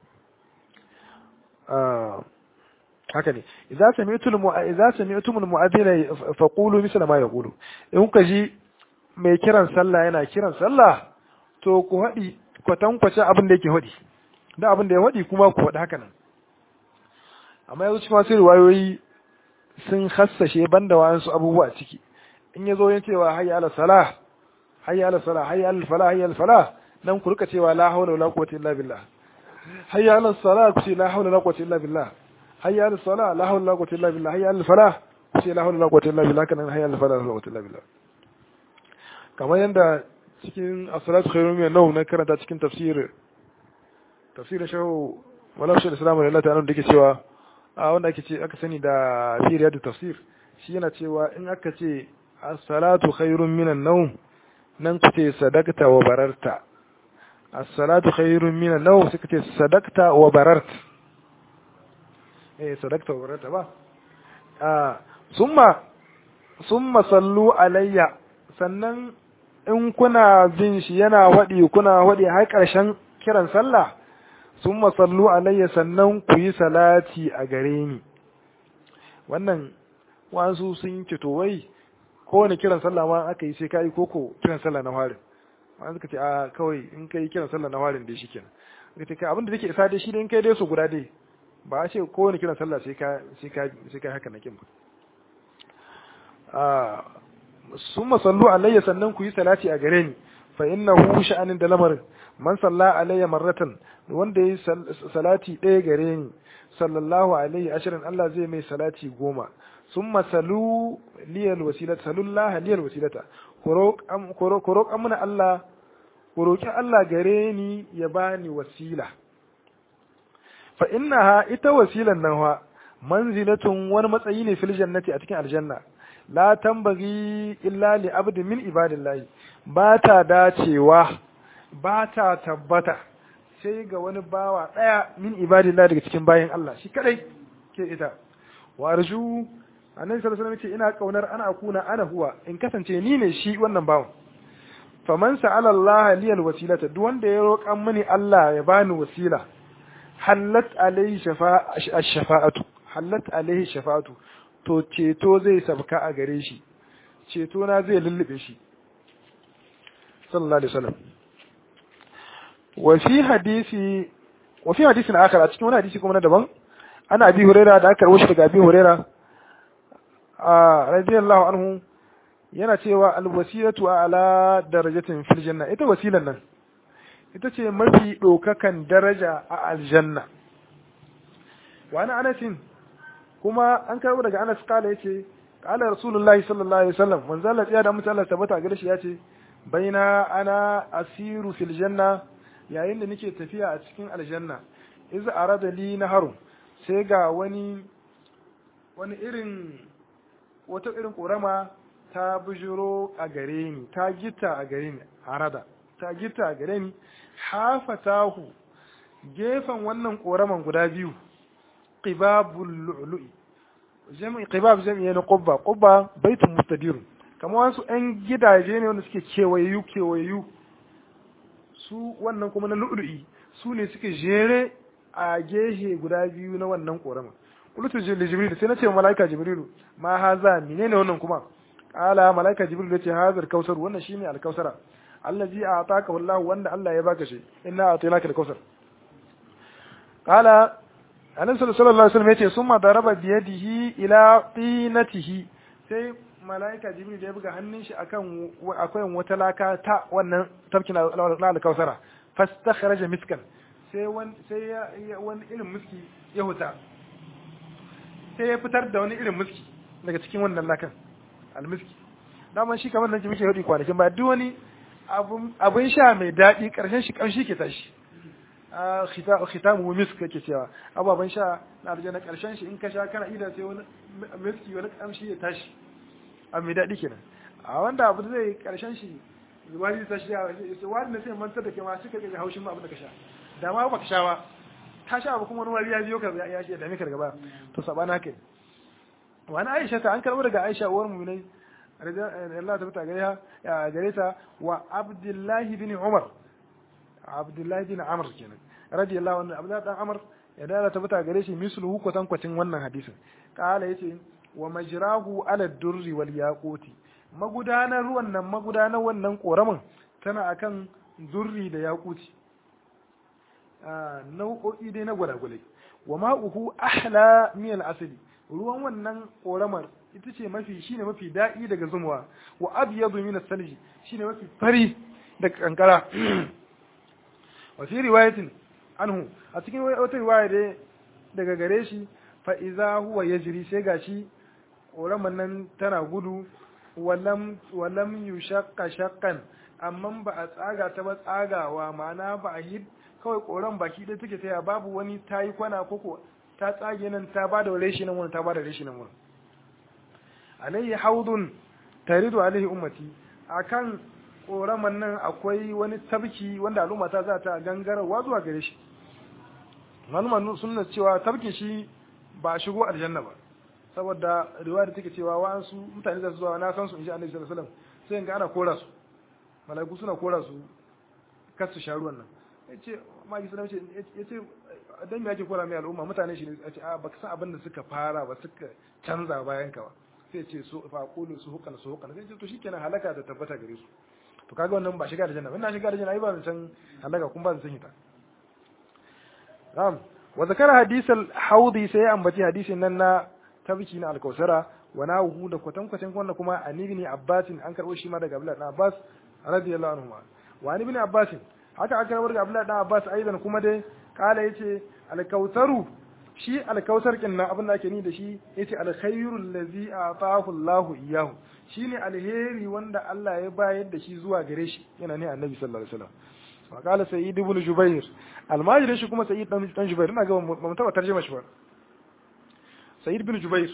haka ne idza sami'tum idza sami'tum al mu'adhdhina faqulu misla ma yaqulu in kuka ji mai kiran sallah yana kiran sallah to ku haɗi kwatankwace abin da yake haɗi da abin da ya haɗi kuma ku haɗi haka nan amma yanzu cikin wasu riwayoyi sun hassashe banda wa'ansu abubuwa ciki in ya zo yin cewa hayya ala salah hayya ala salah hayya ala falah hayya ala falah nan ku rika cewa la hawla wala quwwata illa billah hayya ala salah ku ce la hawla wala quwwata illa billah hayya ala salah la hawla wala quwwata illa billah hayya ala falah ku ce la hawla wala quwwata illa billah kana hayya ala falah la quwwata illa billah kamar yadda cikin as-salatu khairun min an na karanta cikin tafsir tafsirin shahu wala shi al-islam da Allah ta'ala da yake cewa a wanda ake ce aka sani da fi riyadu tafsir shi yana cewa in aka ce as-salatu khairun min an-nawm nan ku ce sadaqta wa bararta as-salatu khairun min an-nawm suka ce sadaqta wa bararta eh sadaqta wa bararta ba ah summa summa sallu alayya sannan in kuna bin shi yana waɗi kuna waɗi har ƙarshen kiran sallah sun masallu alayya sannan ku yi salati a gare ni wannan wasu sun ce to wai kowane kiran sallah ma aka yi sai ka yi koko kiran sallah na warin wani suka ce a kawai in ka yi kiran sallah na warin dai shi kenan suka ce abinda take isa dai shi dai in kai dai su guda dai ba a ce kowane kiran sallah sai ka sai ka sai ka haka na kin ba summa sallu alayya sannan ku yi salati a gare ni fa innahu sha'anin da lamarin man salla alayya marratan wanda yi salati ɗaya gare ni sallallahu alaihi ashirin Allah zai mai salati goma summa salu liyal wasilata salullaha liyal wasilata ku roƙa mana Allah ku roƙi Allah gare ni ya bani wasila fa innaha ita wasilan nan wa manzilatun wani matsayi ne fil jannati a cikin aljanna la tambagi illa li abdi min ibadillahi ba ta dacewa ba ta tabbata sai ga wani bawa daya min ibadillahi daga cikin bayan Allah shi kadai ke ita wa arju annabi sallallahu alaihi wasallam ina kaunar ana akuna ana huwa in kasance ni ne shi wannan bawan faman sa'ala Allah liyal wasilata duk wanda ya roƙan mini Allah ya bani wasila hallat alaihi shafa'atu hallat alaihi shafa'atu to ceto zai sabka a gare shi ceto na zai lullube shi sallallahu alaihi wasallam wa fi hadisi wa fi hadisin akhar a cikin wani hadisi kuma na daban ana abi huraira da aka rawashi daga abi huraira a radiyallahu anhu yana cewa alwasilatu ala darajatin fil janna ita wasilan nan ita ce mafi ɗaukakan daraja a aljanna wani anasin kuma an karɓo daga anas kala ya ce kala rasulullahi sallallahu alaihi wasallam manzo Allah ya da mutu Allah tabbata gare shi ya ce baina ana asiru fil janna yayin da nake tafiya a cikin aljanna iz arada li naharu sai ga wani wani irin wata irin korama ta bujiro a gare ni ta gita a gare ni arada ta gita a gare ni hafatahu gefen wannan koraman guda biyu qibabul lu'lu'i jami'i qibab jami'i na qubba qubba baitun mustadir kamar wasu ɗan gidaje ne wanda suke kewayu kewayu su wannan kuma na lu'lu'i su ne suke jere a gehe guda biyu na wannan korama qultu li jibril sai na ce malaika jibrilu ma haza menene wannan kuma qala malaika jibril ya ce hazar kausar wannan shine alkausara allazi a'taka wallahu wanda Allah ya baka shi inna a'tainaka al-kausar qala annabi sallallahu alaihi wasallam yace summa daraba bi yadihi ila qinatihi sai malaika jibril ya buga hannun shi akan akwai wata laka ta wannan tafkin al-kausara fastakhraja miskan sai wani sai wani irin miski ya huta sai ya fitar da wani irin miski daga cikin wannan lakan al-miski daman shi kamar nan ji muke hudi kwanakin ba duk wani abin sha mai daɗi ƙarshen shi ƙamshi ke tashi khitamu misk kake cewa ababen sha na aljanna ƙarshen shi in ka sha kana ida sai wani miski wani ƙamshi ya tashi abu mai daɗi kenan a wanda abu zai ƙarshen shi wani ta sha wani na sai mantar da ke ma suka ga haushin ma abin da ka sha da ma ba ka sha ba ta sha abu kuma wani wari ya biyo ka ya ya dame ka gaba to sabana haka wani Aisha ta an karɓo daga Aisha uwar mu ne Allah ta fita gare ta gare ta wa Abdullahi bin Umar Abdullahi bin Amr kenan radiyallahu anhu Abdullahi dan Amr ya dala ta fita gare shi misluhu kwatan kwatin wannan hadisin kala yace wa majrahu ala durri wal yaquti magudanar ruwan nan magudanar wannan koramin tana akan durri da yaquti nau'o'i dai na gwalagwalai wa ma'uhu ahla min al-asli ruwan wannan koramar ita ce mafi shine mafi daɗi daga zumuwa wa abyadu min as-salji shine mafi fari daga kankara wa fi riwayatin anhu a cikin wata riwaya dai daga gare shi fa iza huwa yajri sai gashi koraman nan tana gudu walam walam yushaqqa shaqqan amma ba a tsaga ta ba tsagawa ma'ana ba a yi kawai koran baki ɗaya take taya babu wani tayi kwana koko ta tsage nan ta bada reshi nan wani ta bada reshi nan wani alayhi haudun taridu alaihi ummati akan koraman nan akwai wani tabki wanda al'umma ta za ta gangarwa zuwa gare shi maluma sunna cewa tabkin shi ba shigo aljanna ba saboda riwaya da take cewa wa'ansu mutane za su zuwa na san su inji annabi sallallahu alaihi wasallam sai ga ana kora su malaiku suna kora su kar su sha ruwan nan yace magi sallallahu alaihi wasallam yace dan me yake kora mai al'umma mutane shi ne yace a baka san abin da suka fara ba suka canza bayan ka ba sai ce su fa qulu su hukan su hukan sai ce to shikenan halaka da tabbata gare su to kaga wannan ba shiga da janna wannan shiga da janna ai ba san halaka kun ba san hita na'am wa zakara hadith al-hawdi sai ambaci hadisin nan na tabki na al-kausara wa nahu da kwatankwacin wannan kuma an ibn abbas an karbo shi ma daga abdullahi dan abbas radiyallahu anhu wa an ibn abbas haka aka karbo daga abdullahi dan abbas aidan kuma dai kala yace al-kautaru shi al-kautar kin nan abin da ake ni da shi yace al-khairu allazi ataahu Allahu iyyahu shine alheri wanda Allah ya bayar da shi zuwa gare shi yana ne annabi sallallahu alaihi wasallam wa qala sayyid ibn jubair almajirin shi kuma sayyid dan jubair ina ga mun taba tarjuma shi ba sayyid ibn jubair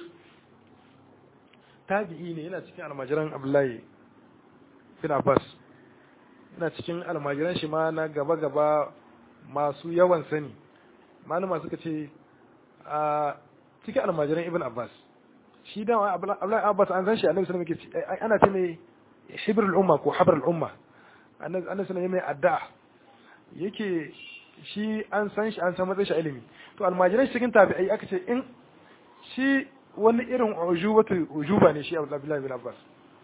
tabi'i ne yana cikin almajiran abdullahi bin abbas yana cikin almajiran shi ma na gaba gaba masu yawan sani malama suka ce a cikin almajiran ibn abbas shi da abdullahi abbas an san shi annabi sallallahu alaihi wasallam ana ce mai hibrul umma ko habrul umma annabi sallallahu alaihi mai addu'a yake shi an san shi an san matsayin shi ilimi to almajiran cikin tabi'ai aka ce in shi wani irin ujubatu ujuba ne shi Abdullahi bin Abbas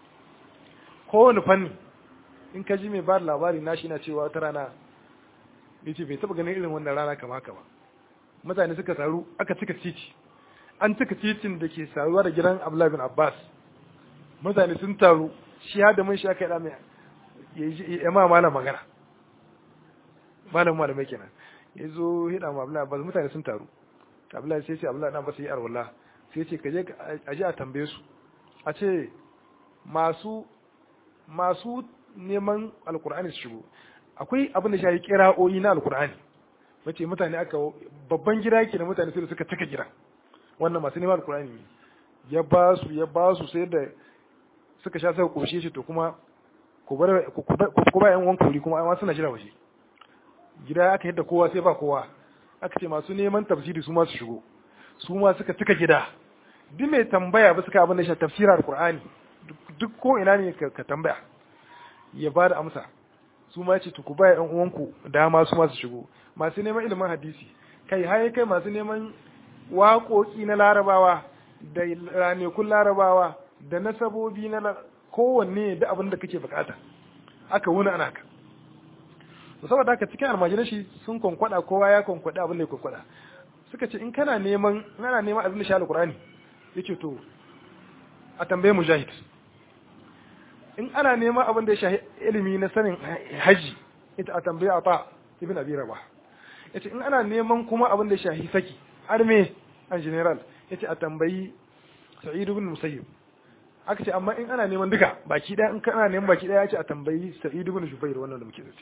kowane fanni in ka ji mai ba labari na shi na cewa wata rana yace bai taba ganin irin wannan rana kama haka ba mutane suka taru aka cika titi an cika titin da ke saruwa da gidan Abdullahi bin Abbas mutane sun taru shi da mun shi aka yi mai ya ma malam magana malam malamai kenan ya zo hida ma Abdullahi Abbas mutane sun taru Abdullahi sai ce Abdullahi Abbas yi arwala sai ce ka je a je a tambaye su a ce masu masu neman alkur'ani su shigo akwai abin da shayi kira'o'i na alkur'ani wace mutane aka babban gida yake da mutane sai suka taka gida wannan masu neman alkur'ani ne ya ba su ya ba su sai da suka sha suka koshe shi to kuma ku bar ku ba yan uwan kuri kuma amma suna jira waje gida aka yadda kowa sai ba kowa aka ce masu neman tafsiri su ma su shigo su ma suka cika gida duk mai tambaya ba suka abin da shi tafsira alqur'ani duk ko ina ne ka tambaya ya ba da amsa su ma ce ku ba yan uwanku dama su ma su shigo masu neman ilimin hadisi kai har kai masu neman waƙoƙi na larabawa da ranekun larabawa da nasabobi na kowanne da abin da kake bukata aka wuni ana ka saboda haka cikin almajiran shi sun kwankwada kowa ya kwankwada abin da ya kwankwada suka ce in kana neman ana neman abin da shi alqur'ani yace to a tambaye mujahid in ana neman abin da ya shahi ilimi na sanin haji ita a tambaye ata ibn abi rabah yace in ana neman kuma abin da ya shahi saki arme an general yace a tambayi sa'id ibn musayyib aka ce amma in ana neman duka baki daya in kana neman baki daya yace a tambayi sa'id ibn jubair wannan da muke zai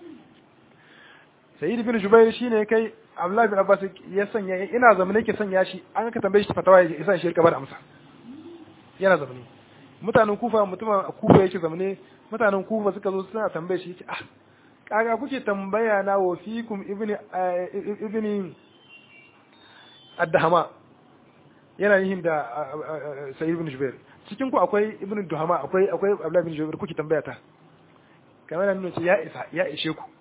sa'id ibn jubair shine kai abdullahi bin abbas ya sanya ina zamane ke sanya shi an ka tambaye shi fatawa ya isa shi rika bada amsa yana zamane mutanen kufa mutumin kufa yake zamane mutanen kufa suka zo suna tambaye shi yace ah kaga kuke tambaya na wa fikum ibni ibni ad-dahama yana yin da sa'id ibn jubair cikin ku akwai ibn duhama akwai akwai abdullahi bin jubair kuke tambaya ta kamar nan ce ya isa ya ishe ku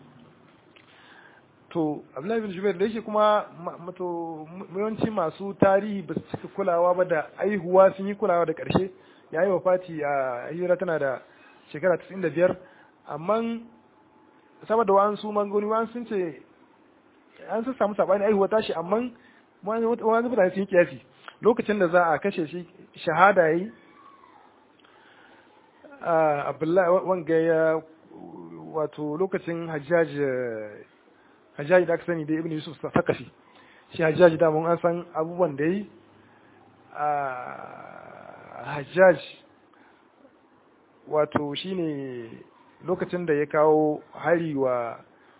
to abdullahi bin jubair da yake kuma to yawanci masu tarihi ba su cika kulawa ba da aihuwa sun yi kulawa da karshe ya yi wafati a hira tana da shekara 95 amma saboda wa'an su mangoni wa'an sun ce an sun samu sabani aihuwa tashi amma wani mutane sun yi kiyasi lokacin da za a kashe shi shahada yayi abdullahi wanga ya wato lokacin hajjaj hajjaji da aka sani da ibn yusuf sakafi shi hajjaji da mun an san abubuwan da yi a hajjaj wato shine lokacin da ya kawo hari wa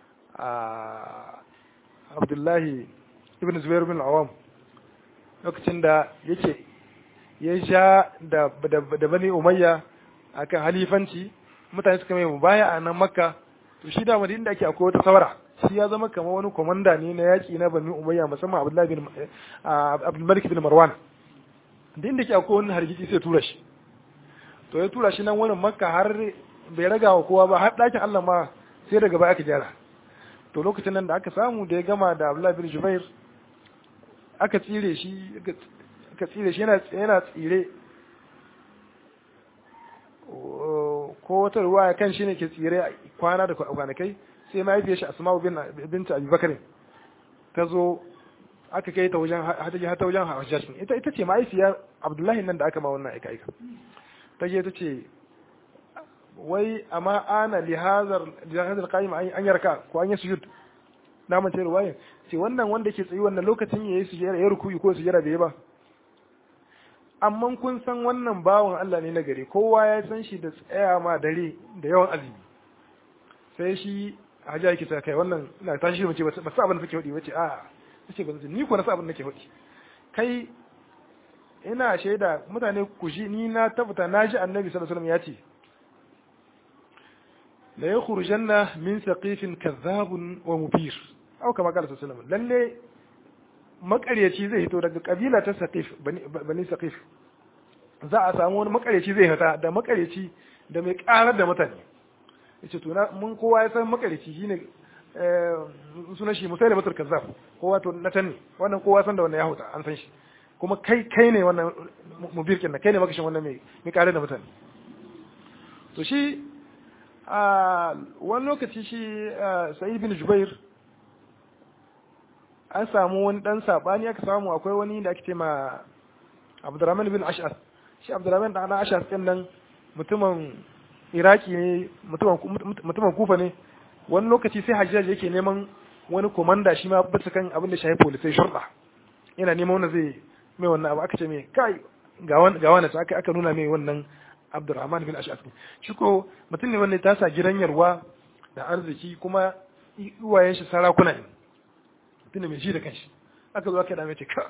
abdullahi ibn zubair bin awam lokacin da yake ya sha da bani umayya akan halifanci mutane suka mai mubaya a nan makka to shi da madina da ake akwai wata saura shi ya zama kamar wani komanda ne na yaƙi na bani umayya musamman abdullahi bin abdulmalik bin marwan da inda ke akwai wani hargitsi sai tura shi to ya tura shi nan wani makka har bai raga wa kowa ba har ɗakin allah ma sai daga baya aka gyara to lokacin nan da aka samu da ya gama da abdullahi bin jubair aka tsire shi aka tsire shi yana tsire ko wata ruwa kan shi ne ke tsire kwana da kwanakai sai mahaifiyar shi asma'u bin binta abubakar ta zo aka kai ta wajen hataji ta wajen hajjaj ita ita ce ma'aikiyar abdullahi nan da aka ma wannan aika aika ta je ta ce wai amma ana lihazar lihazar qaim an yarka ko an yi sujud na mace ruwayin ce wannan wanda ke tsayi wannan lokacin yayi sujud ya rukuyi ko sujud bai ba amma kun san wannan bawan Allah ne na gari kowa ya san shi da tsaya ma dare da yawan azumi sai shi haja yake ta kai wannan ina tashi mace ba sa abin da take hudi wace a tace ba ni ko na sa abin da nake hudi kai ina shaida mutane ku ji ni na tabbata na ji annabi sallallahu alaihi wasallam ya ce la yakhrujanna min saqifin kadhabun wa mubir au kama kala sallallahu alaihi wasallam lalle makaryaci zai hito daga kabila ta saqif bani saqif za a samu wani makaryaci zai hita da makaryaci da mai karar da mutane yace to na mun kowa ya san makaryaci shine eh sunan shi musaila batul kazzab kowa to na tanni wannan kowa san da wannan ya huta an san shi kuma kai kai ne wannan mubir kin kai ne makashin wannan mai mai karar da mutane to shi a wani lokaci shi sa'id bin jubair an samu wani dan sabani aka samu akwai wani da ake ce ma Abdurrahman bin Ash'ar shi Abdurrahman dan Ash'ar din nan mutumin Iraki ne mutumin mutumin Kufa ne wani lokaci sai Hajjaj yake neman wani komanda shi ma bisa kan abin da shafi police shurda yana neman wanda zai mai wannan abu aka ce mai kai ga wani ga wani aka aka nuna mai wannan Abdurrahman bin Ash'ar shi ko mutum ne wanda ta sa gidan yarwa da arziki kuma uwayen shi sarakuna ne tunda mai shi da kanshi aka zo aka dame ce ka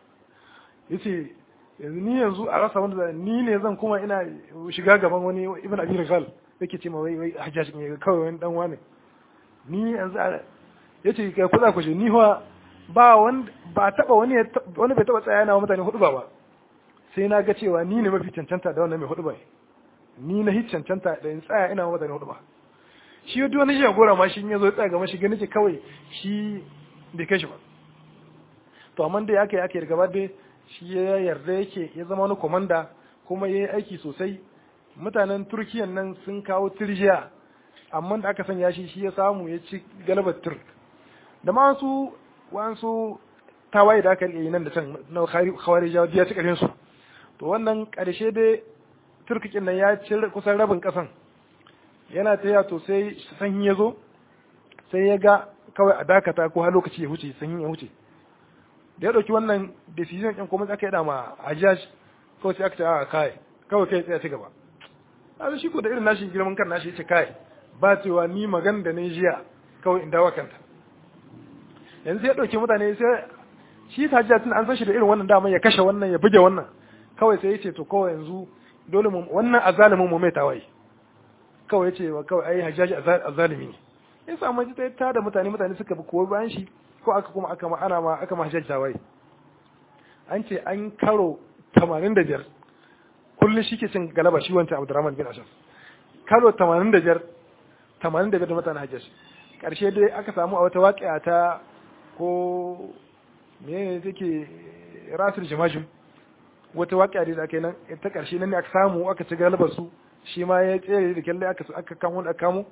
yace yanzu ni yanzu a rasa wanda ni ne zan kuma ina shiga gaban wani ibn abi rigal yake ce ma wai wai hajjaj ne kawai wani dan wani ni yanzu yace kai kuza ku ni fa ba wanda ba taba wani wani bai taba tsaya yana wa mutane hudu ba sai na ga cewa ni ne mafi cancanta da wannan mai hudu ba ni na hi cancanta da in tsaya ina wa mutane hudu ba shi duk wani jagora ma shi ya zo tsaya gaban shi gani ce kawai shi bai kai shi ba to amma dai aka yi aka yi gaba dai shi ya yarda yake ya zama wani komanda kuma ya yi aiki sosai mutanen turkiyan nan sun kawo turjiya amma da aka sanya shi shi ya samu ya ci galabar turk da ma wasu wasu tawaye da aka yi nan da can na khawarijawa ya ci karin su to wannan karshe dai turkikin nan ya ci kusan rabin kasan yana ta to sai sanyi ya zo sai ya ga kawai a dakata ko har lokaci ya wuce sanyin ya wuce da ya dauki wannan decision din kuma aka yada ma Hajjaj kawai sai aka ce a kai kawai kai tsaya ci gaba a shi ko da irin nashi girman kan nashi yace kai ba cewa ni magana da ne jiya kawai in dawo kanta yanzu sai ya dauki mutane sai shi Hajjaj tun an san shi da irin wannan dama ya kashe wannan ya buge wannan kawai sai yace to kawai yanzu dole mu wannan azalimin mu mai tawaye kawai yace kawai ai Hajjaj azalimi ne ya samu ji ta da mutane mutane suka bi kowa bayan shi ko aka kuma aka ma ana ma aka ma hajjaj wai an ce an karo 85 kullun shi ke cin galaba shi wancan Abdurrahman bin Ashaf karo 85 85 da mutanen hajjaj karshe dai aka samu a wata waƙiya ta ko me take rasul jamajin wata waƙiya da aka yi nan ta karshe nan ne aka samu aka ci galabar su shi ma ya tsere da kyalle aka aka kamo da kamo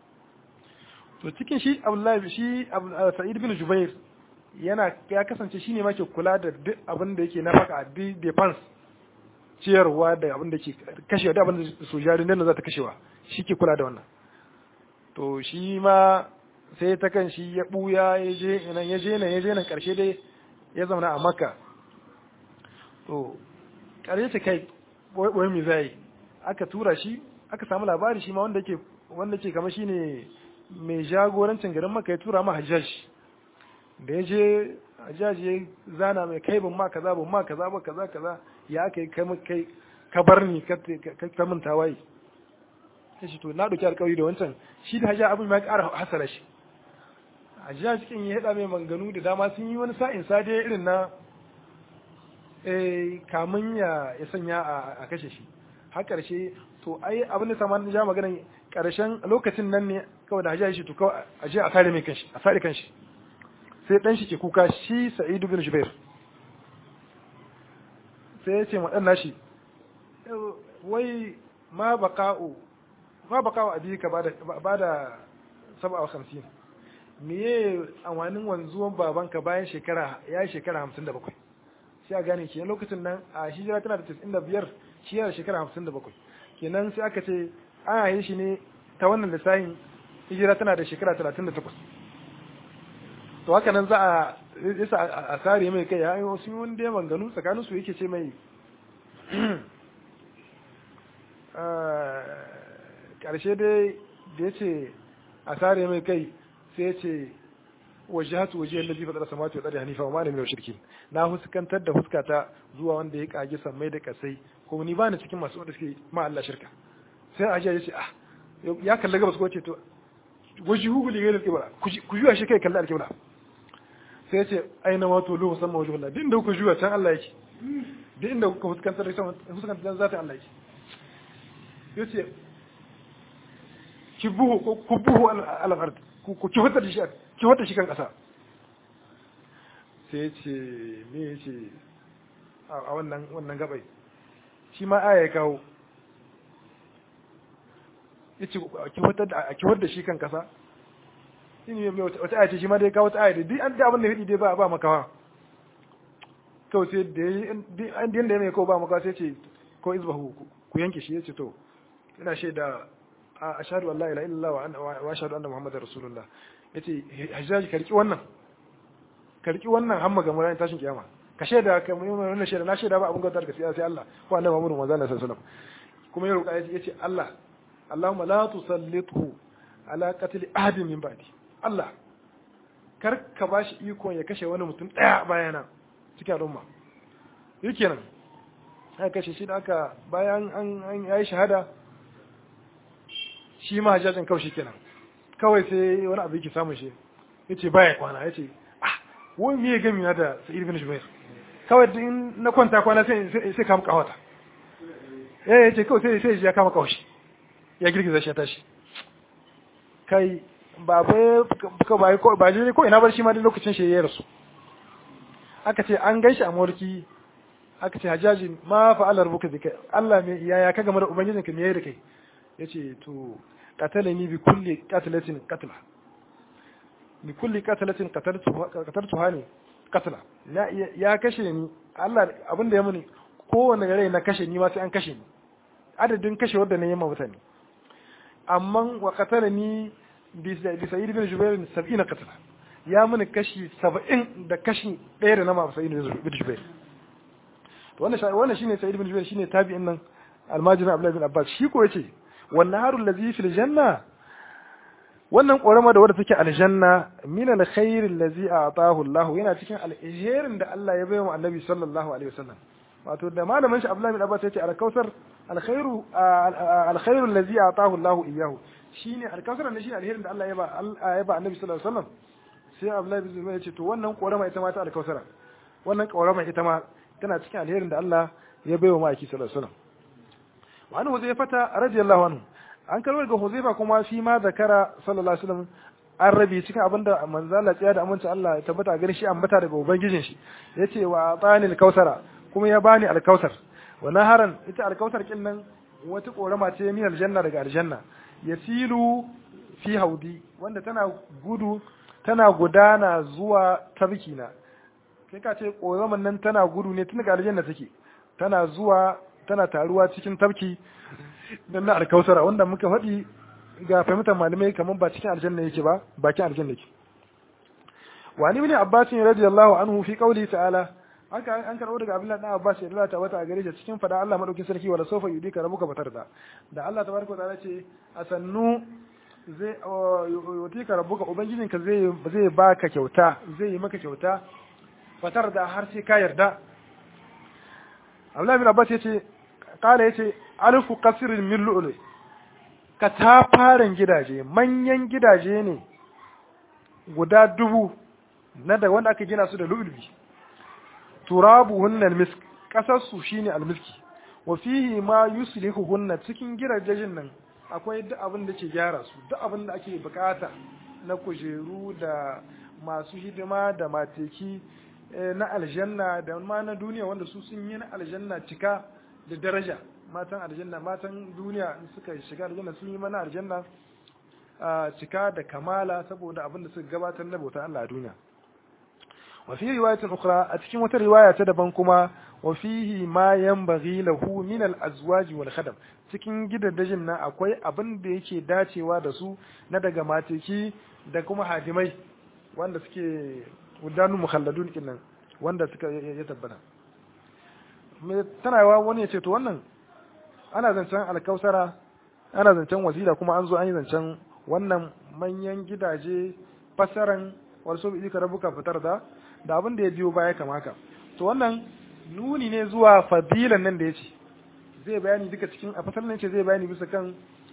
to cikin shi Abdullahi shi Sa'id bin Jubair yana ya kasance shine ma ke kula da duk abin da yake nafaka duk defense ciyarwa da abin da ke kashewa da abin da sojari nan za ta kashewa shi ke kula da wannan to shi ma sai ta kan shi ya buya ya je nan ya je nan ya je nan karshe dai ya zauna a Makka to karshe ta kai wai me zai aka tura shi aka samu labari shi ma wanda ke wanda ke kamar shine mai jagorancin garin maka ya tura ma hajjaj da ya je hajjaj ya zana mai kai ban ma kaza ban ma kaza ba kaza kaza ya aka yi kai ka bar ni ka ta min tawaye sai shi to na dauki alƙawari da wancan shi da hajjaj abin ya ƙara hasara shi hajjaj kin ya hada mai manganu da dama sun yi wani sa'in sade irin na eh kamun ya ya sanya a kashe shi har karshe to ai abin da saman ja maganar karshen lokacin nan ne kawai da hajjaji to kawai a je a sare mai kanshi a sare kanshi sai dan shi ke kuka shi Sa'id bin Jubair sai ya ce ma dan nashi wai ma baqa'u ma baqa'u abika bada bada 57 meye amfanin wanzuwan babanka bayan shekara ya yi shekara hamsin da bakwai sai a gane kenan lokacin nan a hijira tana da tis'in da biyar shi yana shekara hamsin da bakwai kenan sai aka ce an haye shi ne ta wannan lissafin hijira tana da shekara talatin da takwas to haka nan za a isa a sare mai kai ya yi wasu yi wani dai manganu tsakanin su yake ce mai ƙarshe dai da ya ce a sare mai kai sai ya ce wajhatu wajhi allazi fatara samawati wal ardi hanifa wa ma ana minal shirkin na huskantar da huskata zuwa wanda ya kage sammai da kasai ko ni bani cikin masu wanda suke ma Allah shirka sai ajiya ya ce ah ya kalla gabas ko ce to wajhu li ghayr al-qibla ku juya shi kai kalla al-qibla sai ya ce aina ma to lu musamman wajhu Allah din da ku juya can Allah yake din inda kuka huskantar da huskantar da zata Allah yake yace ki buhu ku buhu al-ard ku ki hutta da shi ki wata shi kan ƙasa sai ya ce me ya ce a wannan wannan gabai shi ma aya ya kawo ya ce a kiwar da shi kan ƙasa shi wata aya ce shi ma dai kawo wata aya da duk an da abin da hidi dai ba ba makawa kawai sai da an da ya mai kawo ba makawa sai ce ko izbahu ku yanke shi ya ce to ina shaida a ashhadu an la ilaha illallah wa ashhadu anna muhammadar rasulullah yace hajjaji karki wannan karki wannan hamma ga muran tashin kiyama ka shaida ka mun wannan shaida na shaida ba abun gautar gaskiya sai Allah ko annabi Muhammad manzo Allah sallallahu alaihi wasallam kuma ya roƙa yace Allah Allahumma la tusallithu ala qatl ahadin min ba'di Allah kar ka bashi iko ya kashe wani mutum daya bayana cikin al'umma yake nan aka kashe shi da aka bayan an an yayi shahada shi ma hajjajin kawai shi kenan kawai sai wani abu yake samun shi yace baya kwana yace ah wai me ya gami na da Sa'id bin Jubair kawai in na kwanta kwana sai sai kama kawata eh yace kawai sai sai ya kama kawashi ya girgiza shi ya tashi kai ba bai ka ba ko ba je ko ina bar shi ma da lokacin shi ya rasu aka ce an gaishe a mawarki aka ce hajjajin ma fa'ala rabbuka zika Allah me yaya ka game da ubangijinka me yayi da kai yace to qatalani bi kulli qatlatin qatla bi kulli qatlatin qataltuha ne qatla ya kashe ni Allah abin da ya muni kowanne rai na kashe ni ma sai an kashe ni adadin kashe wanda na yi ma mutane amma wa qatalani bi sa'id bin jubair 70 qatla ya muni kashi 70 da kashi ɗaya da na ma sa'id bin jubair wannan wannan shine sa'id bin jubair shine tabi'in nan almajirin abdullahi bin abbas shi ko yace wannan harul ladhi fil janna wannan ƙorama da wadda take aljanna min alkhair allazi a'tahu Allah yana cikin alherin da Allah ya bai wa annabi sallallahu alaihi wasallam wato da malamin shi Abdullah bin Abbas yace alkausar alkhairu alkhairu allazi a'tahu Allah iyyahu shine alkausar ne shine alherin da Allah ya ba ya ba annabi sallallahu alaihi wasallam sai Abdullah bin Zubair yace to wannan ƙorama ita ma ta alkausara wannan ƙorama ita ma tana cikin alherin da Allah ya bai wa ma'aiki sallallahu alaihi wasallam wa anhu zai fata radiyallahu anhu an karbar ga Huzaifa kuma shi ma zakara sallallahu alaihi wasallam an rabi cikin abinda manzala tsaya da aminci Allah ya tabbata gare shi ambata daga ubangijin shi yace wa atani al-kausara kuma ya bani al-kausar wa naharan ita al-kausar kin nan wata korama ce min aljanna daga aljanna yasilu fi haudi wanda tana gudu tana gudana zuwa tabkina kai ka ce koraman nan tana gudu ne tun daga aljanna take tana zuwa tana taruwa cikin tabki dan na alkausara wanda muka faɗi ga fahimtar malamai kamar ba cikin aljanna yake ba bakin aljanna yake wa ni ibn abbas radiyallahu anhu fi qawli ta'ala haka an karbo daga abdullahi dan abbas ya Allah ta wata gare shi cikin fada Allah madaukin sarki wala sofa yudika rabbuka fatarda da Allah tabaraka wa ta'ala ce asannu zai yutika rabbuka ubangijinka zai zai baka kyauta zai yi maka kyauta fatarda har sai ka yarda Abdullahi bin Abbas yace kala yace alfu qasrin min lu'lu ka ta farin gidaje manyan gidaje ne guda dubu na da wanda aka gina su da lu'lu'i turabuhunna almisk kasar su shine almiski wa fihi ma yuslihuhunna cikin gidajen nan akwai duk abin da ke gyara su duk abin da ake bukata na kujeru da masu hidima da mateki na aljanna da ma na duniya wanda su sun yi na aljanna cika da daraja matan aljanna matan duniya suka shiga aljanna sun yi mana aljanna cika da kamala saboda abin da suka gabatar na bautar Allah a duniya wa fi riwayatin ukhra a cikin wata riwaya ta daban kuma wa fihi ma yanbaghi lahu min al-azwaj wal khadam cikin gidaddajin nan akwai abin da yake dacewa da su na daga mateki da kuma hadimai wanda suke wudanu mukhalladun kinnan wanda suka ya tabbata me tana yawa wani ya ce to wannan ana zancen alkausara ana zancen wasila kuma an zo an yi zancen wannan manyan gidaje fasaran wasu bi ka rabuka fitar da da abin da ya biyo baya kama haka to wannan nuni ne zuwa fadilan nan da ya ce zai bayani duka cikin a fasar nan ce zai bayani bisa kan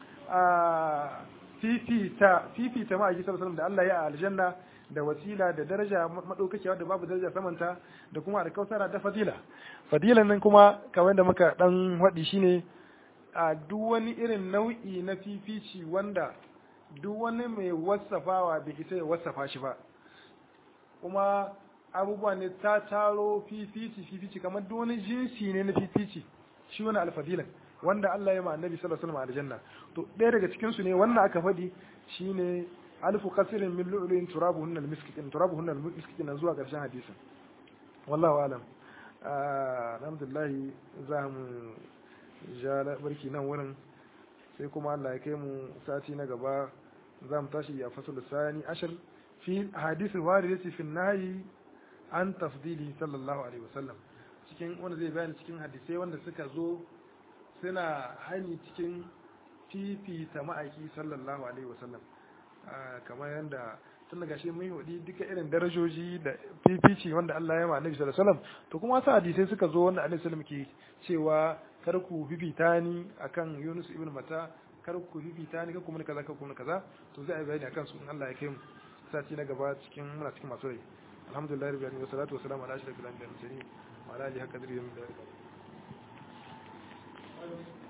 a fifita fifita ma a gisar da Allah ya a aljanna da wasila da daraja madaukakiya da babu daraja samanta da kuma da kausara da fadila fadilan nan kuma kamar da muka dan wadi shine a duk wani irin nau'i na fifici wanda duk wani mai wasafawa bai isa ya wasafa shi ba kuma abubuwa ne ta taro fifici fifici kamar duk wani jinsi ne na fifici shi wani alfadilan wanda Allah ya ma annabi sallallahu alaihi wasallam aljanna to ɗaya daga cikin su ne wannan aka faɗi shine alfu qasirin min lu'lu'in turabuhunna almiskitin turabuhunna almiskitin zuwa ƙarshen hadisin wallahu alam alhamdulillah za mu ja barki nan wurin sai kuma Allah ya kai mu sati na gaba za mu tashi a fasul sani ashir fi hadisi waridati fi nahyi an tafdili sallallahu alaihi wasallam cikin wanda zai bayani cikin hadisai wanda suka zo suna hani cikin fifita ma'aiki sallallahu alaihi wasallam kamar yadda tun daga shi mun hudi duka irin darajoji da fifici wanda Allah ya ma annabi sallallahu alaihi wasallam to kuma wasu hadisai suka zo wanda annabi sallallahu alaihi wasallam ke cewa kar ku fifita ni akan Yunus ibn Mata kar ku fifita ni kar ku mun kaza kar ku mun kaza to zai yi bayani akan su in Allah ya kai mu sati na gaba cikin muna cikin masu rai alhamdulillah rabbil alamin wassalatu wassalamu ala ashrafil anbiya'i wal mursalin wa ala alihi qadri min